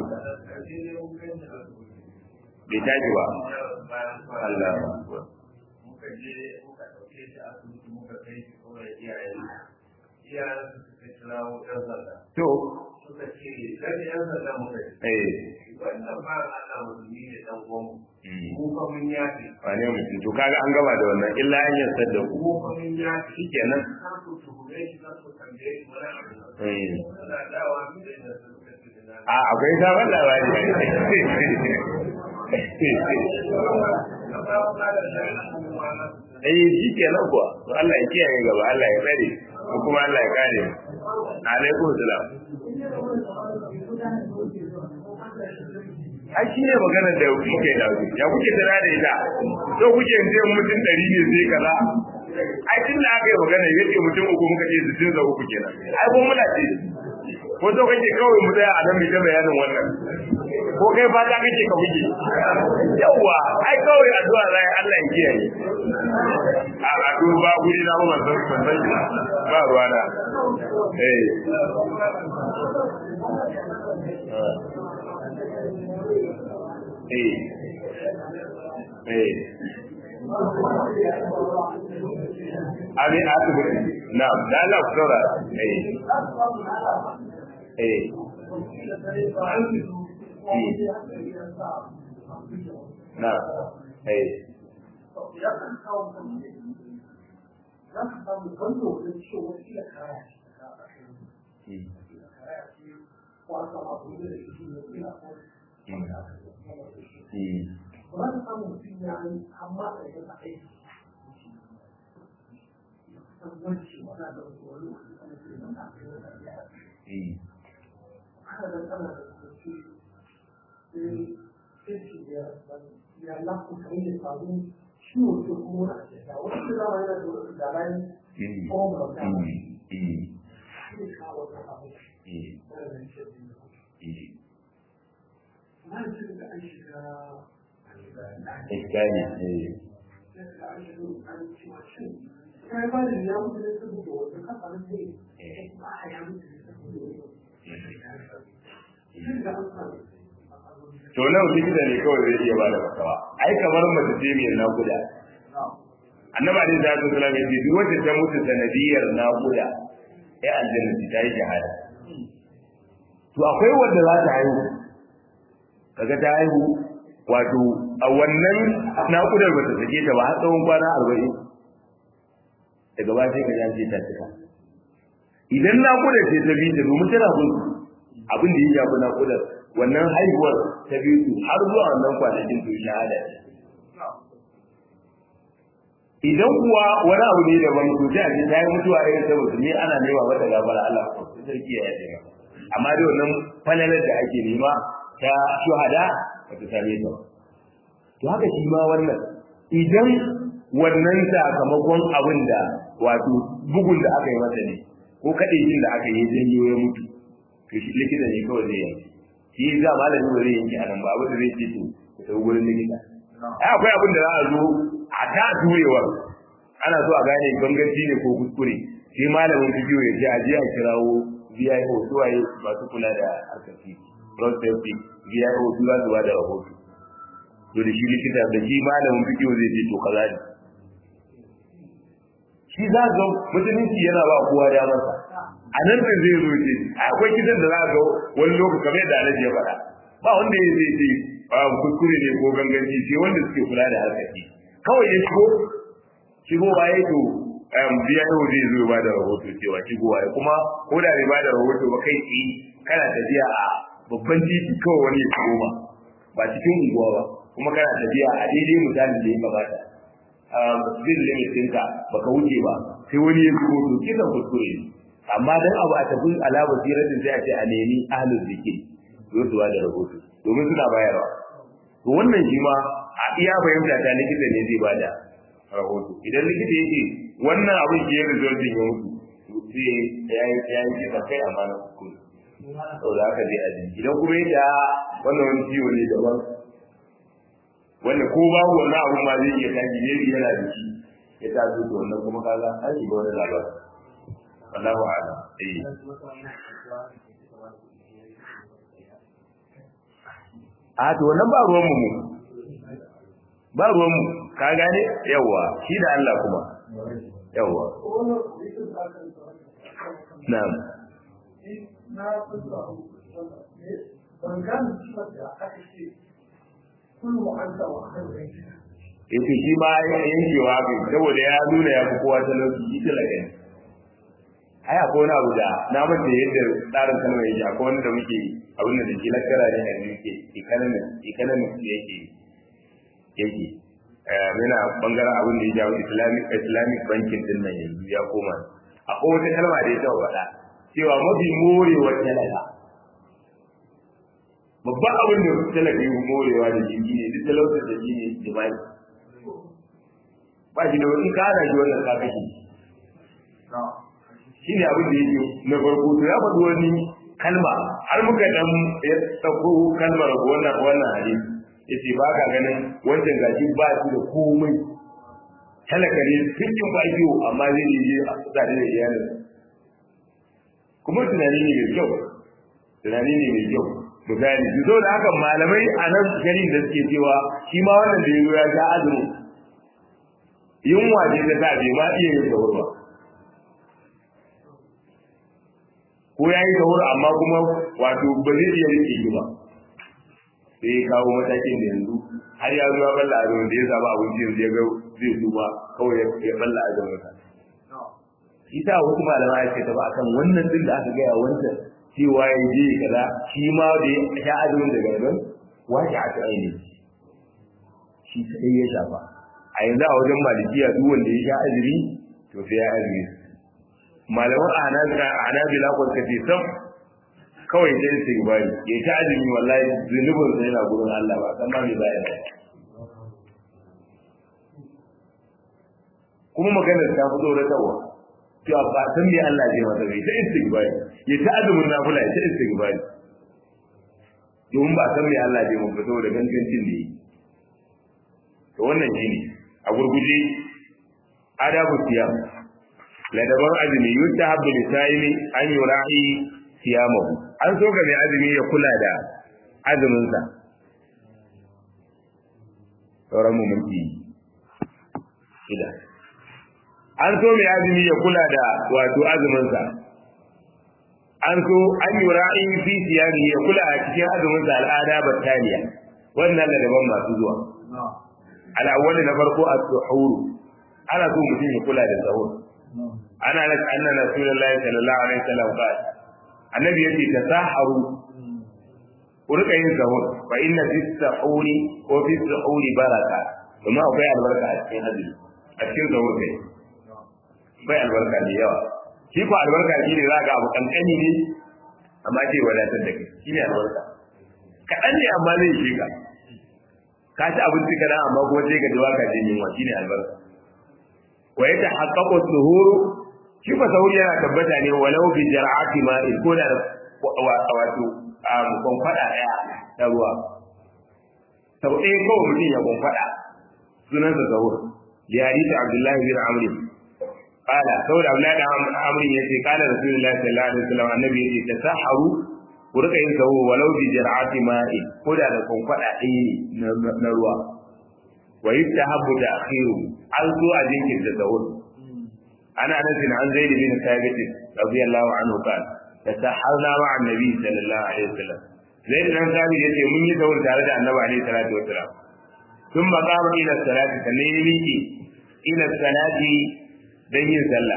bai tashi ba Allah muka je muka ɗauke shi asibiti muka kai shi kawai iyayen iyayen suka kirawo ɗan sanda. to Suka ce, gani ɗan sanda muka yi. eh Wannan ba na ana musulmi ne ɗan uwanmu. Mm. Mu fa mun yafe. wane mutum to kaga an gaba da wannan illa an yarda da ku Mu fa mun yafe. shikenan Kar ku tuhume shi, kar ku tambaye shi wani abu. eh Suna dawa su da inda suka ce da na. a akwai sabon labari eh shi kenan kuwa to Allah ya kiyaye gaba Allah ya tsare ko kuma Allah ya kare mu alaikum salam ai shi ne maganar da kuke da su ya kuke tana da ita to kuke yanzu mutum ɗari ne sai kaza ai tun da aka yi magana ya ce mutum uku muka ce sittin da uku kenan ai ko muna ce ko so kake kawai mu tsaya a nan mu ta bayanin wannan ko kai fata kake ka buge yawa ai kawai addu'a zai Allah ya kiyaye a addu'a ba guri na ba ban san ban san shi ba ruwa na eh eh eh Abi asibiti na da Allah ku saurara eh eh na eh za ka samu wanda wajen cewa kila kaya ce ta mm, kaya ce ko aka abu da shi ne kila ko wanda aka yi mm, ba za ka samu mutum ya yi amma da ya ta aiki san wanci wani da wani lokaci ana ce na ta kai wani ya mm, haka da kana da kusurci sai sai shi ya ya lafi kai da samu ciwo ko kuma wani a cikin wani da zama yana da wani da bayan mm, ko ba ta ba mm, mm, shi ne kawo wani abu mm, wanda zai ce biyu mm. na ce da an shiga an shiga Iskani, eh, da an shiga an cewa shin kai ba da ya mutu ne saboda wata kafa na sai ba a ya mutu ne saboda wani shin da an samu to nan likita ne kawai zai iya bada fatawa ai kamar mace ce mai nakuda annabi alaihi salatu wasallam ya ce duk wacce ta mutu sanadiyar nakuda ya aljanna ta yi shahada to akwai wanda za ta haihu kaga ta haihu wato a wannan nakudar ba ta sake ta ba har tsawon kwana arba'in daga ba sai ka ji an ce ta cika idan nakudar ce ta bi ta domin tana gudu abin da ya shafi nakudar wannan haihuwar ta biyu su har zuwa wannan kwanakin to shahada ce idan kuwa wani abu ne daban to sai a ce ta yi mutuwa irin ta musulmi ana nema mata gafara Allah ko sarki ya yi amma dai wannan falalar da ake nema ta shuhada ba ta same ta ba to haka shi ma wannan idan wannan sakamakon abin da wato bugun da aka yi masa ne ko kaɗai da aka yi janyo ya mutu to shi likita ne kawai zai yanke shi za malami ba zai yanke a nan ba abin da zai ce to ku tafi gurin likita ai akwai abin da za a zo a ta turewar ana so a gane ganganci ne ko kuskure sai malamin bidiyo ya ce a je a kirawo VIO suwaye masu kula da harkar ciki road safety VIO su za su ba da rahoto to da shi likita da shi malamin bidiyo zai ce to kaza ne shi za ga musulunci yana ba kowa damarsa a nan da zai zo ce akwai kitan da za ga wani lokaci kamar yadda Alhaji ya faɗa ba wanda ya zai ce kuskure ne ko ganganci sai wanda suke kula da harkar ciki kawai ya shigo shigo ba ya to biya yau zai zo ba da rahoto cewa shigo ya kuma ko da bai ba da rahoto ba kai tsaye kana tafiya a babban titi kawai wani ya shigo ba ba cikin unguwa ba kuma kana tafiya a daidai misalin da ya kamata zai limit ɗinka baka wuce ba sai wani ya shigo to kisan kuskure ne amma dan abu a tafi alama siratin sai a ce a nemi ahlul zikir zo su ba da rahoto domin suna bayarwa to wannan shi ma a iya fahimta ta likita ne zai bada rahoto idan likita yake wannan abin ke yin resultin ya mutu to sai ya yi ya yi kisa kai amma na kuskure saboda haka zai aji idan kuma yake wannan wani ciwo ne daban wanda ko babu wannan abun ma zai iya tashi ne yana da shi ya taso to wannan kuma kaga an shiga wani labarin wallahu a'lam eh a to wannan ba ruwan mu ba ruwan mu ka gane yawa shi da Allah kuma yawa na'am na fasa ban gane cewa da aka ce kullum an ta wa kan yace shi ma yankewa bai saboda ya nuna ya fi kowa talauci shi talaka ne ai akwai wani abu da na mace yadda tsarin kalmar yake akwai wani da muke abin da ke lakara ne a yake economic economic da yake yake yana bangaren abin da ya jawo islamic islamic banking din nan yanzu ya koma akwai wata kalma da ya taɓa faɗa cewa mafi morewar talaka babban abin da talaka yi morewa da jini ne duk talautar da jini jima'i ba shi da wani kana shi wannan ka kashe shi ne abin da yake na farko to ya faɗi wani kalma har muka dan ya tsako kalmar wannan wannan hadisi yace ba ka ganin wancan gashi ba shi da komai talaka ne cikin bakiyo amma zai je a tsare da iyalin kuma tunani ne mai kyau tunani ne mai kyau to gani zo da haka malamai a nan garin da suke cewa shi ma wannan da yazo ya ga azumi yunwa ce ta sa bai ma iya yin sahur ba ko ko ya yi sahur amma kuma wato ba zai iya rike shi ba sai ya kawo matakin da yanzu har ya zuwa balla a da ya samu abinci yanzu ya ga zai duba kawai ya balla a zama ita wasu malama ya ce ta ba akan wannan din da aka gaya wancan cewa ya je kaza shi ma da ya sha azumin da gangan wace a ta aini shi sai ya shafa a yanzu a wajen malikiya duk wanda ya sha azumi to sai ya azumi malaman anabila ko suka ce sam kawai sai su gabani ya ta azumi wallahi zunubin sa yana gurin Allah ba san ma me baya da kuma maganar ta fito da tawa cewa ba san me Allah zai masa bai ta istighfari ya ta azumin nafila ya ta istighfari domin ba san me Allah zai masa saboda gangancin ne to wannan shine a gurguje adabu siyam ladaban azumi yustahabbu lisaimi an yura'i siyamahu an so ga mai azumi ya kula da azumin sa sauran mu minti shida an so mai azumi ya kula da wato azumin sa an so an yura'i fi siyami ya kula a cikin azumin sa al'ada battaliya wannan ladaban masu zuwa al'awwal na farko as-suhur ana so mutum ya kula da sahur ana nan anna rasulullahi sallallahu alaihi wasallam qala annabi yace tasaharu ku rika yin sahur fa inna fi sahuri ko fi sahuri baraka kuma akwai albarka a cikin hadisi a cikin sahur kai bai albarka da yawa shi ko albarka shi ne za ga abu kankani ne amma ce wadatar da kai shi ne albarka kaɗan ne amma zai shi ka ka ci abinci kaɗan amma kuma sai ka ji waka jin yunwa shi ne albarka wa yata haqqaqu suhuru shi fa sahur yana tabbata ne walau bi jar'ati ma'in ko da wato a kon fada daya da ruwa sau ɗaya kawai mutum ya kon fada sunan sa sahur li hadisi abdullahi bin amr qala saboda abdullahi bin amr yace qala rasulullahi sallallahu alaihi wasallam annabi yace tasaharu ku rika yin sahur walau bi jar'ati ma'in ko da da kon fada ɗaya na ruwa wa yustahabbu ta'khiru an zo a jinkirta sahur ana anas an zaid bin thabit radiyallahu anhu qala tasaharna ma'a annabi sallallahu alaihi wasallam zaid bin thabit yace mun yi sahur tare da annabi alaihi salatu wasallam ثم قام الى الصلاه sannan ya miƙe ila salati dan yin sallah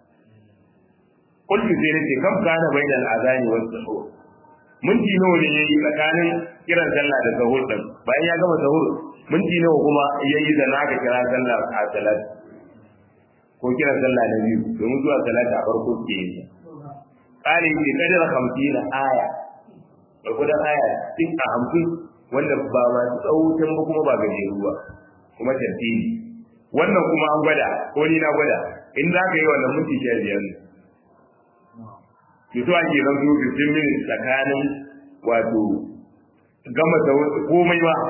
kullu sai nace kam kana bainal azani was suhur minti nawa ne yayi tsakanin kiran sallah da sahur din bayan ya gama sahur minti nawa kuma yayi da naka kira sallah a salat ko kira sallah na biyu domin zuwa salati a farko ke yin tsari ke kadar hamsin aya da kudan aya cikin a hamsin wanda ba masu tsawutan ba kuma ba gajeru ba kuma tartibi wannan kuma an gwada ko ni na gwada in za ka yi wannan minti sha biyar ne to so ake zan zo 15 minutes tsakanin wato gama da komai ba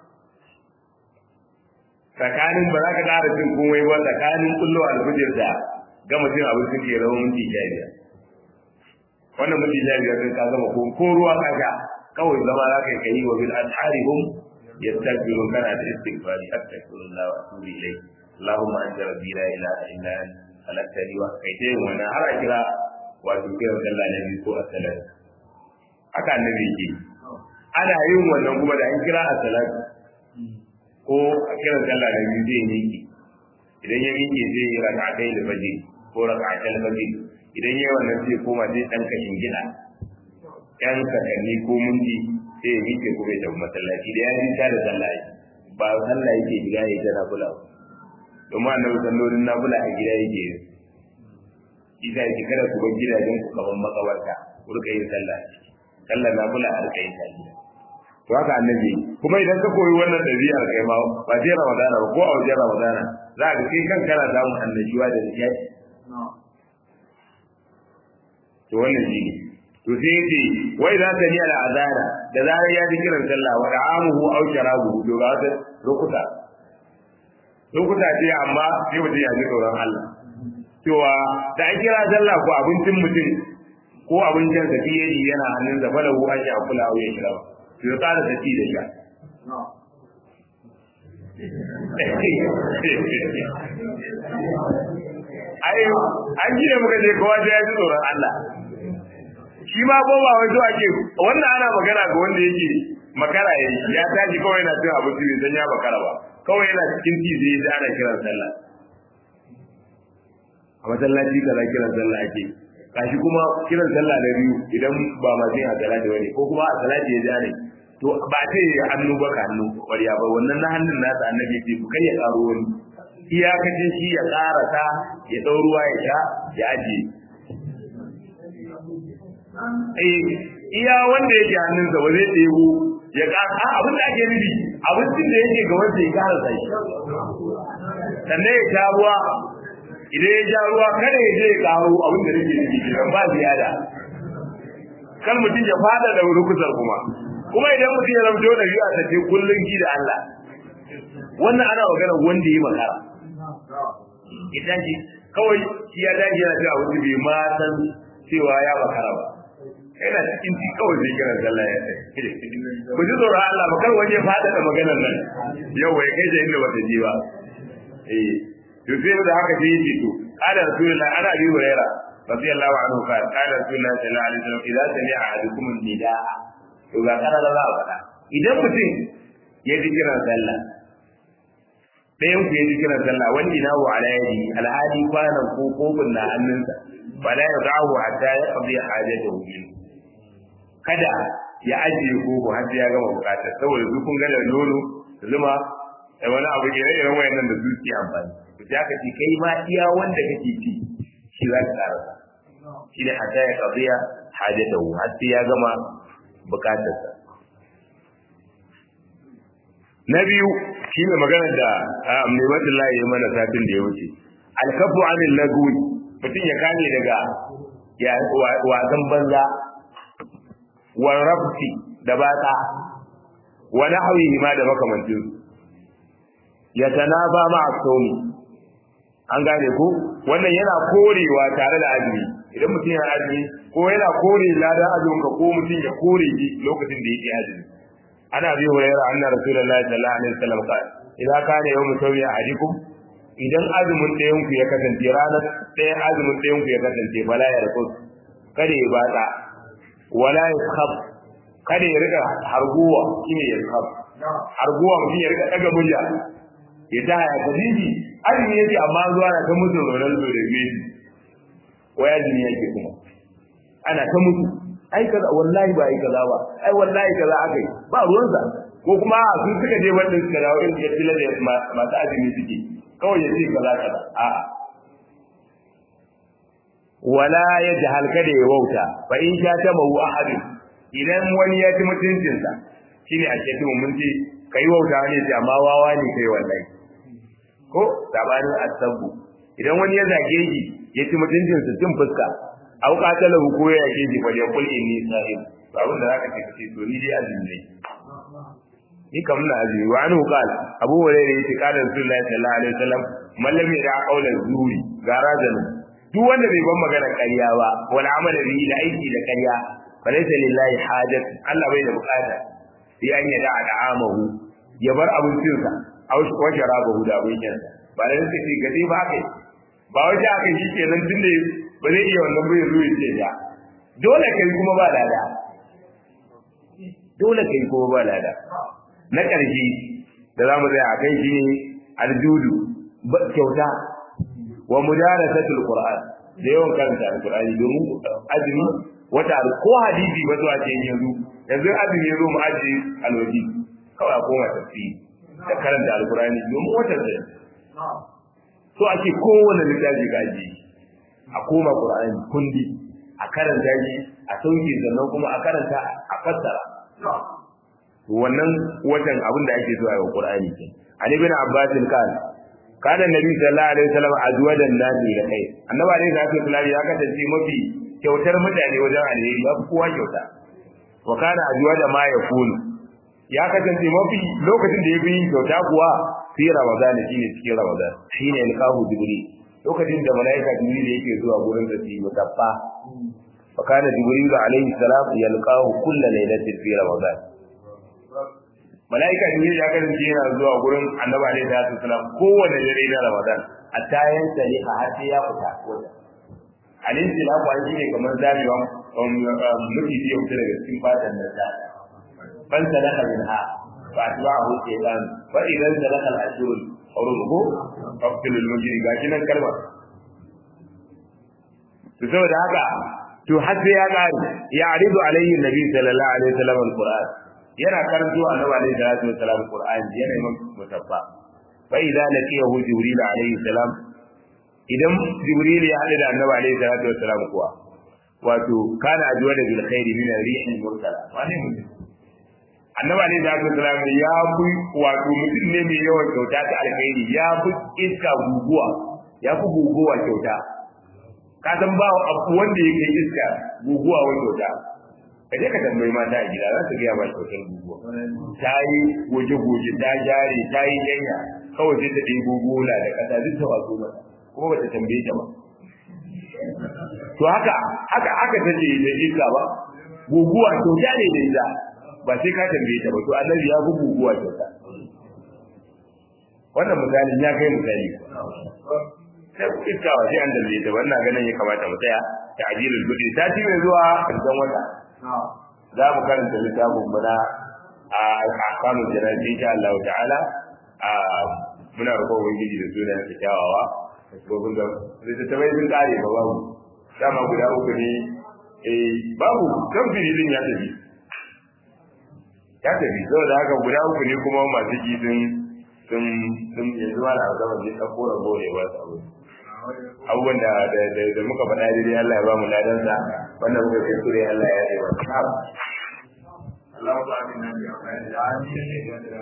tsakanin ba za ka ƙara cin komai ba tsakanin kullo alfijir da gama cin abinci ke zama minti sha biyar wannan minti sha biyar sun ka gama ko ko ruwa ka sha kawai zama za ka yi kai wa bil asharihum yastaghfirun kana da istighfari astaghfirullah wa atubu ilayh allahumma anta rabbi la ilaha illa anta khalaqtani wa kai tayin wannan har a kira wato kiran sallah na biyu ko a salat haka annabi ke ana yin wannan kuma da an kira a salat ko a kiran sallah na biyu zai miƙe idan ya miƙe zai yi raka'atai da fajr ko raka'atai da fajr idan ya yi wannan zai koma zai ɗan kashin gida ɗan sakanni ko minti sai ya miƙe kuma ya tafi masallaci da ya ji ta da sallah ba sallah yake gida ya ta nafula domin annabi sallolin nafula a gida yake yin isa yake kada ku bar gidajen ku kaman makabarta ku rika yin sallah sallah nafula a rika yin sallah to haka annabi kuma idan ka koyi wannan ɗabi'ar kai ma ba sai ramadana ba ko a wajen ramadana za ka kai kan kana samun annashuwa da nishaɗi to wannan shi ne to sai yace wai za ta ni ala azana da zarar ya ji kiran sallah wa da'amuhu aw sharabuhu to ga wata lokuta lokuta ce amma sai mutum ya ji tsoron Allah cewa da an kira sallah ko abincin mutum ko abincin sa fiye yana hannun sa falahu an ya kula au ya shiraba to ya tsara tafi da sha ai an ji da muka je kowa sai ya ji tsoron Allah shi ma ko ba wai zuwa ke wannan ana magana ga wanda yake makara ya ya tashi kawai yana cin abinci bai san ya makara ba kawai yana cikin ti zai ji ana kiran sallah a masallaci kaza kiran sallah ake kashi kuma kiran sallah na biyu idan ba ma sai a salati bane ko kuma a salati ya jare to ba ta yi hannu ba ka hannu ƙwarya ba wannan na hannun nasa annabi ce ku kai ya karo wani iyakacin shi ya karasa ya ɗau ruwa ya sha ya ajiye eh iya wanda yake hannunsa ba zai ɗebo ya ƙara a abin da ake nufi abincin da yake ga wanda ya karasa shi sannan ya sha ruwa idan ya sha ruwa kada ya je ya karo abin da nake nufi kenan ba ziyada kan mutum ya fada da rukusar kuma kuma idan mutum ya zamto da biyu a tafi kullum ki da Allah wannan ana magana wanda ya makara idan shi kawai shi ya dace yana cewa wani bai ma san cewa ya makara ba yana cikin ci kawai zai kira sallah ya tsaye ku ji tsoron Allah ba kar wani ya fada da maganar nan yau ya kai da inda bata je ba eh to sai da haka sai yace to qala rasulullahi ana bi hurairah radiyallahu anhu qala qala rasulullahi sallallahu alaihi wasallam idza sami'a ahadukum nidaa to ga kana da za a faɗa idan mutum ya ji kiran sallah ɗayan ku ya ji kiran sallah wanda na wa ala yadi alhadi kwanan ko kofin na hannunsa wala ya za'u hatta ya qadi hajatahu min kada ya ajiye koko har sai ya gama bukatar saboda su kun ga da nono da zuma da wani abu ke irin wayannan da su ke amfani to sai aka ce kai ma iya wanda kake ci shi za ka karasa shi ne hatta ya qadi hajatahu har sai ya gama bukatarsa na biyu shi ne maganar da mai layi ya mana satin da ya wuce alkafu anil lagwi mutum ya kame daga wasan banza wa rafsi da batsa wa nahwihi ma da makamantin ya tanaba ma asomi an gane ko wannan yana korewa tare da azumi idan mutum yana azumi ko yana kore ladan azumin ka ko mutum ya kore shi lokacin da yake azumi ana bi hurayra anna rasulullahi sallallahu alaihi wasallam qala idan kana yawmu sawi ahadikum idan azumin ɗayan ku ya kasance ranar ɗayan azumin ɗayan ku ya kasance bala ya rakus kada ya bata wala ya khab kada ya rika harguwa shine ya khab harguwa mutum ya rika daga murya ya ta haya kadiji azumi yake amma zuwa na ta mutu Ronaldo da Messi wai azumi yake kuma ana ta mutu ai kaza wallahi ba ai kaza ba ai wallahi kaza aka yi ba ruwansa ko kuma sun suka je wannan suka dawo irin ya tilla da masu azumi suke kawai ya ce kaza kaza a'a wala ya jahal kada ya wauta fa in sha ta mawu ahadin idan wani ya ci mutuncinsa shine a cikin mun ce kai wauta ne sai amma wawa ne kai wallahi ko sabanin asabu idan wani ya zage shi ya ci mutuncinsa cin fuska au qatala ko ya yake ji fa ya kul inni sa'im to abin da zaka ce kace to ni dai azumi ne ni kam na azumi wa anhu qala abu hurairah yace qala rasulullahi sallallahu alaihi wasallam man lam yada qawla zuri gara zanu duk wanda bai ban magana ƙarya ba wal amala bihi da aiki da ƙarya fa laysa lillahi hajat Allah bai da bukata sai an yada da'amahu ya bar abincinsa aw wa sharabahu da abincinsa ba da suka ce gade ba kai ba wajen aka shi kenan tunda ba zai iya wannan bai zo ya ce ya dole kai kuma ba lada dole kai kuma ba lada na ƙarshe da za mu tsaya a kai shi ne aljudu kyauta wa mudarasatul qur'an da yawan karanta alqur'ani domin azumi wata ko hadisi ba zuwa ce yanzu yanzu azumi yazo mu aji alwaji kawai a koma tafsiri da karanta alqur'ani domin wata zai so ake kowane littafi ga aji a koma qur'ani kundi a karanta shi a sauke sannan kuma a karanta a fassara wannan watan abin da ake so a yi qur'ani ke an ibn abbas kan kana nabi sallallahu alaihi wasallam azwajan nasi da kai annabi alaihi salatu wasallam ya kasance mafi kyautar mutane wajen alheri ya kowa kyauta wa kana azwaja ma yakunu ya kasance mafi lokacin da ya bi kyauta kuwa fi ramadan shine cikin ramadan shine alqahu jibril lokacin da malaika jibril yake zuwa gurin da yi mutaffa fa kana jibril alaihi salam yalqahu kullu lailatin fi ramadan malaika jibril ya kasance yana zuwa gurin annabi alaihi salatu wasalam kowanne dare na ramadan hatta yan saliha har sai ya fita wajen alin silafu an shine kamar zamewa miji ya fita daga cikin fatan da ta ban sadaka min ha fa atba'ahu shaytan fa idan sadaka al-ashur hurumu faqtil al-mujri gashi nan kalma to saboda haka to har sai ya kare ya aridu alayhi nabi sallallahu alaihi wasallam al-qur'an yana karanto annabi alaihi salatu wasallam al-qur'an yana yin musaffa fa idza laqiyahu jibril alaihi salam idan jibril ya hada da annabi alaihi salatu wasallam kuwa wato kana ajuwa da bil khairi min ar-rih al-mursala wani mutum annabi alaihi salatu wasallam ya fi wato mutum ne mai yawan kyauta ta alkhairi ya fi iska guguwa ya fi guguwa kyauta ka san ba wanda ya kai iska guguwa wa kyauta ka je ka tambayi mata a gida za su gaya ba kyautar guguwa ta yi goje-goje ta jare ta yi yanya kawai sai ta ɗebo gola da ƙasa duk ta wato mata kuma ba ta tambaye ta ba to haka haka haka ta ce da iska ba guguwa kyauta ne da ita ba sai ka tambaye ta ba to annabi ya fi guguwa kyauta wannan misalin ya kai misali sai iska ba sai an tambaye ta wannan ganin ya kamata mu tsaya ta ajilul budi ta ci mai zuwa karshen wata za mu karanta littafin mu na a ahkamul janabi insha Allah ta'ala a muna roƙon ubangiji da sunan sa kyawawa gobin da littattafai sun kare ba babu dama guda uku ne eh babu kan filin ya tafi ya tafi saboda haka guda uku ne kuma masu ji sun sun sun yanzu ma da zama ne ta kora gore ba su abu abubuwan da da muka faɗa daidai Allah ya ba mu ladansa wannan muka kai sure Allah ya yi wa اللهم آمنا بأوطاننا